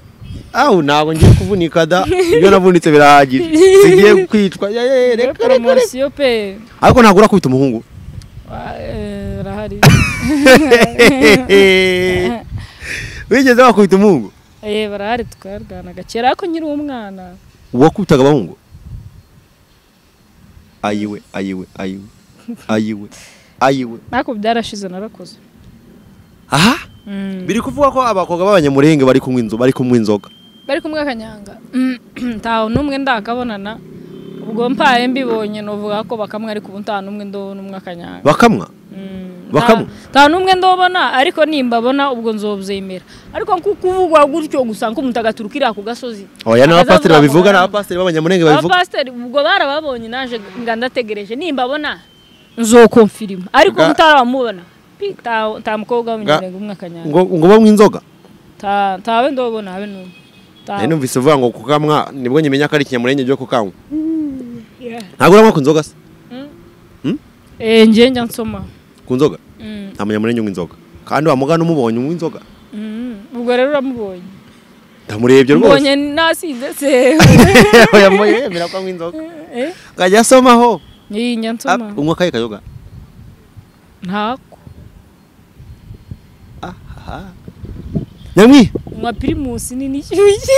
aho ntabwo ngiye kuvunika da ibyo navunitse birahagije sigiye kwicwa ya, ya, ya, Rero reka reka reka poromosiyo pe ariko ntabwo urakubita umuhungu wa- eh, barahari wigeze wakubita umuhungu Eh, barahari twarwanaga kera ariko nkiri umwana uwakubitaga abahungu ayiwe ayiwe ayiwe ayiwe ayiwe ariko byarashize narakoze aha Mm. biri kuvuga ko abakobwa b'abanyamurenge bari kunywa inzo bari kunywa inzoga bari kumwe akanyanga ntawe n'umwe ndakabonana ubwo mpaye mbibonye nuvuga ko bakamwe ariko ubu nta n'umwe ndobona umwe akanyanga bakamwa Mm, Bakamu? nta- nta n'umwe ndobona ariko nimbabona ubwo nzobyemera ariko kuko uvugwa gutyo gusa ko umutagatifu ukiriya ku gasozi oya ni Akazavuga abapasiteri babivuga ngo- ni abapasiteri b'abanyamurenge babivuga abapasiteri ubwo barababonye naje nga ndategereje nimbabona nzokomfirima ariko Ga- mutaramubona pi, nta- nta mukobwa w'umunyarwanda umwe akanyanga ngo ngo banywe inzoga Nta- ntawe ndobona habe n'umwe Ntawe. nari numvise uvuga ngo kukamwa nibwo nyimenya ko ari ikinyamurenge byo kukanywa Yeah. ntabwo uranywa ku nzoga se Eh, njye njya nsoma ku nzoga Mm. nta munyamurenge unywa inzoga kandi wa mugana umubonye unywa inzoga Mm, ubwo rero uramubonye ndamurebye rwose mbonye nasinze se oya mboye yemera ko anywa inzoga Eh, akajya asomaho iyi njya Ah, nsoma unywa akaye kayoga ntako nyamwi nywa pirimusi nini ishyushye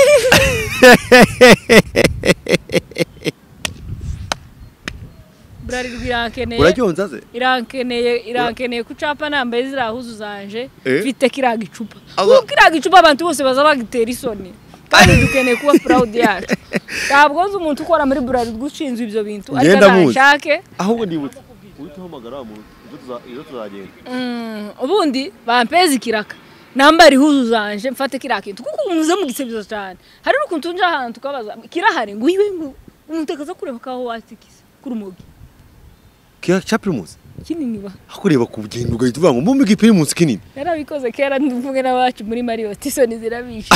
burarirwa irankeneye uracyonza se irankeneye irankeneye ku capa nambaye ziriya huzu zanje Eh? mfite kiriya gicupa Aba- kuko kiriya gicupa abantu bose baza bagitera isoni kandi dukeneye kuba proud yacu ntabwo nzi umuntu ukora muri burarirwa ushinzwe ibyo bintu ariko Ngenda muzi. ntabishake ahubwo ndibutse uhita uhamagara wa muntu ejo tuza- ejo tuzagenda Mm, ubundi bampeze ikiraka nambara ihuzu zanje mfate kiriya kintu kuko umuze mu gisebizo cyane hari n'ukuntu nje ahantu tukabaza kirahari ngo iwe ngo umuntu akaza kureba kaho wasikiza kuri umugi kira cya primus kinini ba hakureba ku bugendo ugahita uvuga ngo mbumbe iki primus kinini narabikoze kera ndivuge n'abacu muri mariyoti isoni zirabishe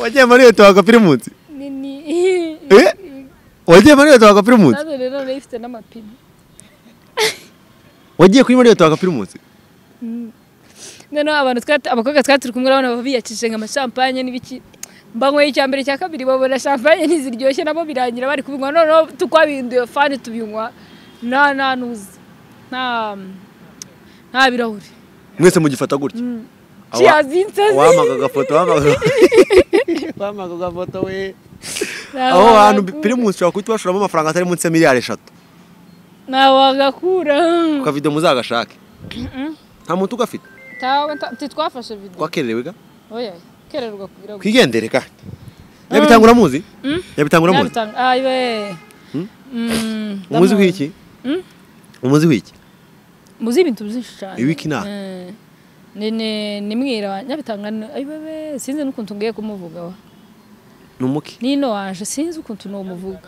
wagiye muri leta waka primus nini Eh? wagiye muri leta waka primus nazo rero nari ifite n'amapine wagiye kuri muri leta waka primus noneho abantu twari- abakobwa twari turi kumwe urabona baba biyakije nka amashampanye n'ibiki mbanywe icya mbere cya kabiri babona champagne ntiziryoshye nabo birangira bari kubinywa noneho tukwabihinduye fani tubinywa nta nta nuzi nta nta birahuri mwese mugifata gutya Awa- ciyazinsazi wamaga agafoto wamaga wamaga agafoto we aho hantu primus ushobora kuhita ubashoramo amafaranga atari munsi ya miliyari eshatu ntawagakura ku kavido muzagashake nta muntu ugafite tawe nta- ntitwafashe video twakererewe ga oya kererwa kugira ngo twigendere ka nyabitanga uramuzi nyabitanga uramuzi Nyabitanga- ayiwe Hmm? Mm, umuzi ndamuzi. w'iki Mm? umuzi w'iki muzi ibintu byinshi cyane Ibiki naha? Eh, ni ni ni mwira nyabitanga ni- ayi bebe sinzi n'ukuntu ngiye kumuvuga wa ni umuki nino waje sinzi ukuntu ni umuvuga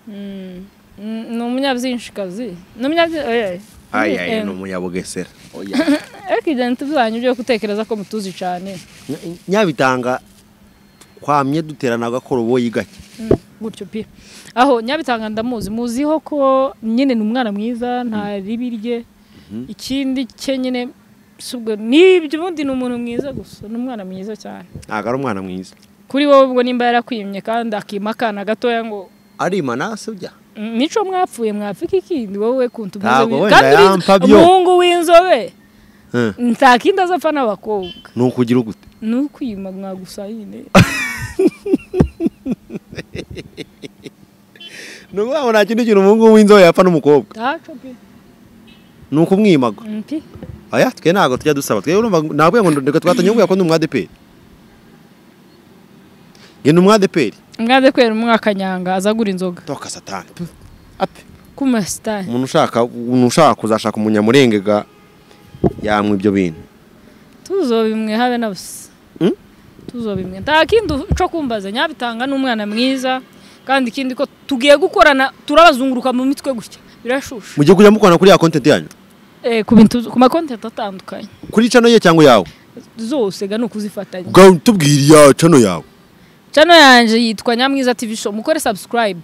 Mm, mm, ni umunyabyinshikazi ni umunyabyi- oya, ayi eh, ayi ni umunyabugesera oya ariko ibyo byanyu byo gutekereza ko mutuzi cyane Nya- nyabitanga twamye duterana agakoroboyi gake gutyo pe aho nyabitanga ndamuzi muziho ko nyine ni umwana mwiza nta ribi rye ikindi cye nyine si ubwo n'ibyo ubundi ni umuntu mwiza gusa ni umwana mwiza cyane ntabwo ari umwana mwiza kuri wowe ubwo nimba yarakwimye kandi akima akana gatoya ngo arima nasi ujya "Mm, nico mwapfuye mwapfika ikindi wowe kuntu Ntabwo umeze wenda kandi urizi- yampa byo. umuhungu w'inzobe Eh, nta kindi azapfa n'abakobwa ni ukugira gute ni ukwima mwagusa nyine ni ukuvuga ngo nta kindi kintu umuhungu w'inzobe yapfa n'umukobwa ntaco pe ni ukumwimaga Mm, pe aya twe ntabwo tujya dusaba twe urumva ngo- ntabwo ngo reka twatanyunguye ko ndi umwadeperi nge ni umwadeperi mwaze kwera umwaka nyanga azagura inzoga toka satani Puh, ape kumasitani umuntu ushaka umuntu ushaka kuzashaka umunyamurenge ga yamwe ibyo bintu tuzo bimwe habe na busa Mm? tuzo bimwe nta kindi cyo kumbaza nyabitanga ni umwana mwiza kandi ikindi ko tugiye gukorana turabazunguruka mu mitwe gutya birashusha mugiye kujya mukorana kuri ya kontenti yanyu eh, ku bintu ku makontenti atandukanye kuri cano ye cyangwa yawe zose ga ni ukuzifatanya ubwawe tubwire iya cano yawe channel yanjye yitwa nyamwiza tv show mukore subscribe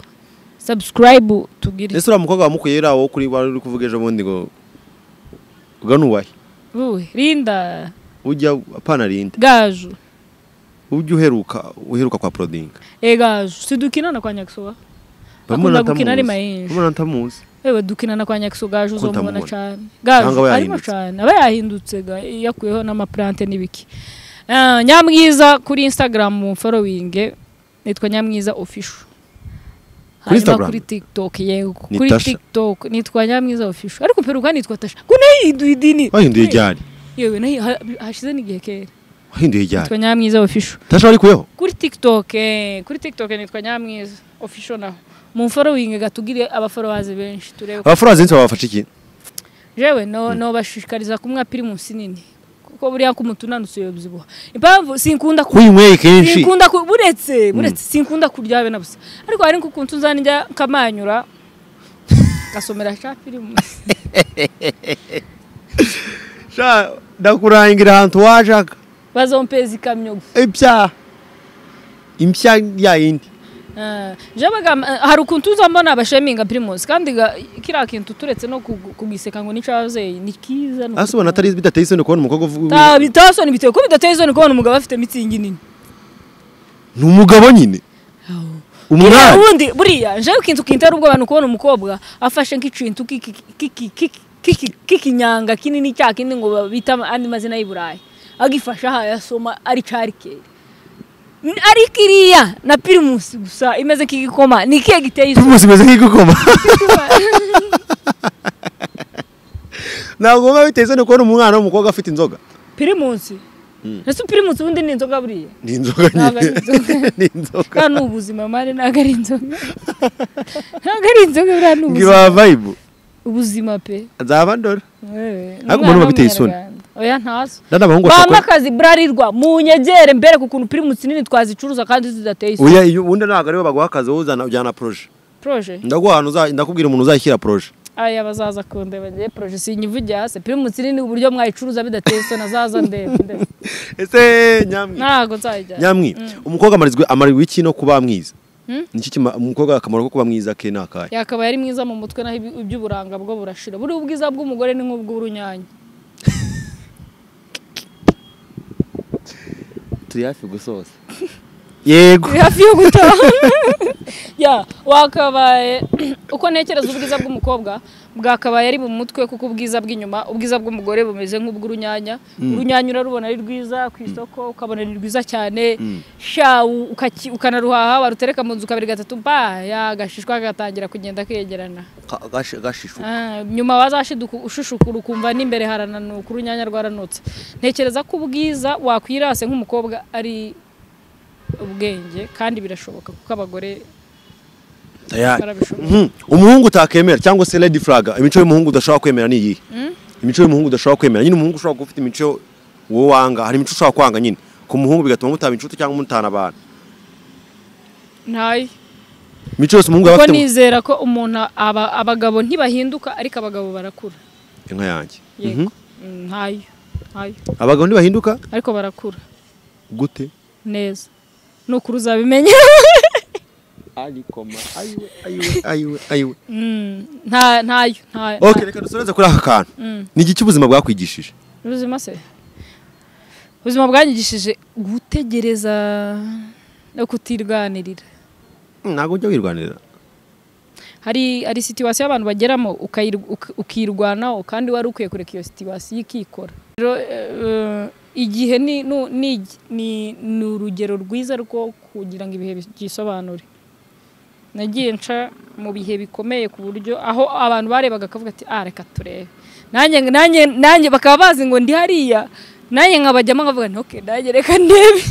subscribe tugire ese uriya mukobwa wamukuye uriya wo kuri wari uri kuvuga ejo bundi ngo ubwo ni uwahe uwe rinda ujya apana rinde gaju ujya uheruka uheruka kwa porodinga e gaju sidukinana kwa nyakisuba Mbona akunda gukina ari atamuzi? mayinji Mbona ntamuzi ewe dukinana kwa nyakisuba gaju Kuko uzomubona utamubona. cyane Cyangwa gaju aba arimo yahindutse. cyane aba yahindutse ga yakuyeho n'amaplante n'ibiki Ah, nyamwiza kuri instagram following nitwa nyamwiza official hanyuma Instagram? kuri tiktok yego Ni kuri Tasha. tiktok nitwa nyamwiza official ariko peruka nitwa tasha ko nayo yiduha idini wahinduye ijyari yewe nayo ha- hashize n'igihe kera wahinduye ijyari nitwa nyamwiza official tasha warikuyeho kuri TikTok eh, kuri TikTok nitwa Nyamwiza official naho mu following gatugire aba followers benshi turebe ko- abafurazi benshi babafasha iki jewe no no bashishikariza kumwa pirimusi nini kuko buriya ko umutunanutse yobyibuha impamvu sinkunda ku kwinyweye kenshi sinkunda ku buretse buretse sinkunda kurya be nabusa ariko hari nko kuntu nzanjya kamanyura gasomera cha pirimusi Sha, ndakurangira ahantu washaka bazompeza ikamyo gusa ibyaha impya ya yindi Ah, jewe bagamba ah, hari ukuntu uza mbona abasheminga primus kandi ga- kiriya kintu turetse no kugu- kugiseka ngo n'icazeyi ni kiza ase ubona atari bidateye isoni kubona umukobwa uvuga bitaba isoni biteye ko bidateye isoni kubona umugabo afite mitsingi nini ni umugabo nyine Buriya umwari ubundi buriya jewe ikintu kintera ubwoba ni ukubona umukobwa afashe nk'ikintu k'iki- k'iki- k'iki- k'iki- k'ikinyanga kinini cya kindi ngo ba- bita ama- andi mazina y'i burayi agifashe aha yasoma ari carikeri Ni- ari kiriya na primus gusa imeze nk'igikoma ni ikihe giteye isoni primus imeze nk'igikoma ntabwo biba biteye isoni kubona umwana w'umukobwa afite inzoga pirimusi ese pirimusi ubundi ni inzoga buriya ni inzoga Ntabwo ari inzoga. nyine ni inzoga kandi ni ubuzima mari ntabwo ari inzoga ntabwo ari inzoga buriya ni ngo ubuzima ibaha vayibu ubuzima pe nzaba ndora Wewe, Ariko ni umwana umuntu biteye isoni. w'umunyarwanda. oya ntazo ndana abahungu bampa bashaka akazi burarirwa munyegere mbere ku kuntu pirimusi nini twazicuruza kandi zidateye isoni uya iyo ubundi ntabwo ariwe baguha akazi wowe uzana ujyana poroje proje ndaguha ahantu uza- ndakubwira umuntu uzashyira poroje aya bazaza kundeba ngiye proje sinyivugiye hasi pirimusi nini uburyo mwayicuruza bidateye isoni azaza ndebe ndebe. ese nyamwi ntabwo nzayijyana nyamwi umukobwa amarizwe amarirwa iki no kuba mwiza niki kima- umukobwa akamaro ko kuba mwiza ke ni akahe yakabaye ari mwiza mu mutwe naho ibi- iby'uburanga bwo burashira buriya ubwiza bw'umugore ni nk'ubw'urunyanya turi hafi gusoza yego turi hafi yo gutaha ya wakabaye uko ntekereza ubwiza bw'umukobwa bwakabaye ari mu mutwe kuko ubwiza bw'inyuma ubwiza bw'umugore bumeze nk'ubw'urunyanya urunyanya urarubona ari rwiza ku isoko ukabona ni rwiza cyane sha u- ukaki- ukanaruhaha warutereka mu nzu kabiri gatatu ba yagashishwa gatangira kugenda kegerana Ka- gashi- gashishu Ah, nyuma wazashiduka ushishukura ukumva n'imbere harananuka urunyanya rwaranutse ntekereza ko ubwiza wakwirase nk'umukobwa ari ubwenge kandi birashoboka kuko abagore tayari barabishobora Mhm. umuhungu utakemera cyangwa se lady flag imico y'umuhungu udashobora kwemera ni iyihe imico y'umuhungu udashobora kwemera nyine umuhungu ushobora kuba ufite imico wowe wanga hari imico ushobora kwanga nyine ku muhungu bigatuma mutaba inshuti cyangwa mutana abantu ntayo imico yose umuhungu yaba kuko afite nizera ko umuntu aba- abagabo ntibahinduka ariko abagabo barakura inka yanjye yego Mm, ntayo ntayo abagabo ntibahinduka ariko barakura gute neza nukuri uzabimenya ayiwe ayiwe Mm, nta- ntayo ntayo ok reka dusoreze kuri aka kantu ni iki cy'ubuzima bwakwigishije ubuzima se ubuzima bwanyigishije gutegereza no kutirwanirira ntabwo ujya wirwanira hari hari situwasiyo abantu bageramo ukayir- uka- ukirwanaho kandi wari ukwiye kureka iyo situwasiyo ikikora rero eh, igihe ni nu- ni ni- ni urugero rwiza rwo kugira ngo ibihe byisobanure nagiye nca mu bihe bikomeye ku buryo aho abantu barebaga akavuga ati ah reka turebe nanjye nanjye nanjye bakaba bazi ngo ndi hariya nanjye nkabajyamo nkavuga nti okay nanjye reka ndebe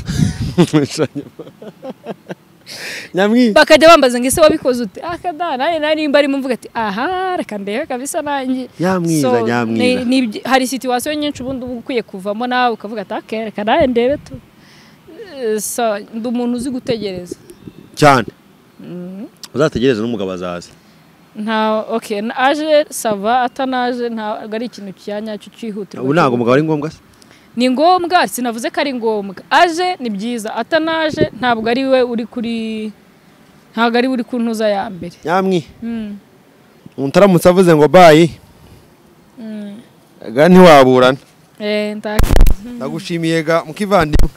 nyamwi bakajya bambaza ngo ese wabikoze ute akada nanjye nawe nimba arimo mvuga ati aha reka ndebe kabisa nanjye Nyamwiza, So, nyamwiza. ni- ni ibyo- hari situwasiyo nyinshi ubundi uba ukwiye kuvamo nawe ukavuga ati ake reka nawe ndebe tu Eh, so, ndi umuntu uzi gutegereza cyane uzategereze n'umugabo azaza nta ok na- aje sava atanaje ntabwo ari ikintu cyanyacyo cyihutirwa ubu ntabwo umugabo ari ngombwa se ni ngombwa sinavuze ko ari ngombwa aje ni byiza atanaje ntabwo ari we uri kuri ntabwo ari we uri ku ntuza ya mbere nyamwi Mm. umutaramutse avuze ngo bayi ga ntiwaburana Eh, nta- ndagushimiye ga mukivandimwe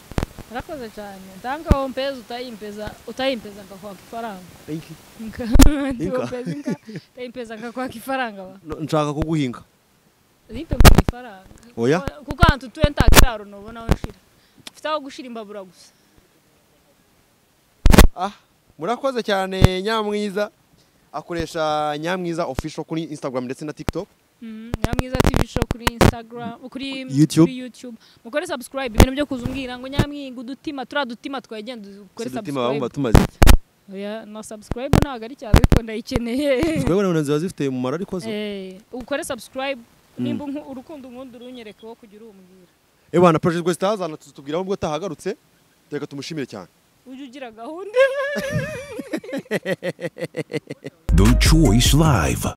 Urakoze cyane ntangaho wompeza utayimpeza utayimpeza ngakwaka ifaranga Inka. Ntiwompeza inka utayimpeza ngakwaka ifaranga ba No, nshaka kuguhinga uyimpeza ifaranga oya Kuko- kuko ahantu utuye nta kiraro nubona aho nshira mfite aho gushira imbabura gusa ah murakoze cyane nyamwiza akoresha nyamwiza official kuri instagram ndetse na tiktok Mhm, nyamwiza tv show kuri instagram kuri YouTube. kuri youtube mukore subscribe ibintu byo kuzumbwira ngo nyamwinga udutima turiya dutima twagenda ukore Sedutima subscribe bamwe batumaze iki Oya, na subscribe ntabwo ari cyane ariko ndayikeneye twebwe na ziba zifite umumaro ariko zo Eh, ukore subscribe nimba unku- urukundo unkunda urunyereke wo kujya urumbwira eh bana project guest hazana tuzitubwiraho ubwo atahagarutse reka tumushimire cyane ujye ugira gahunda The Choice Live.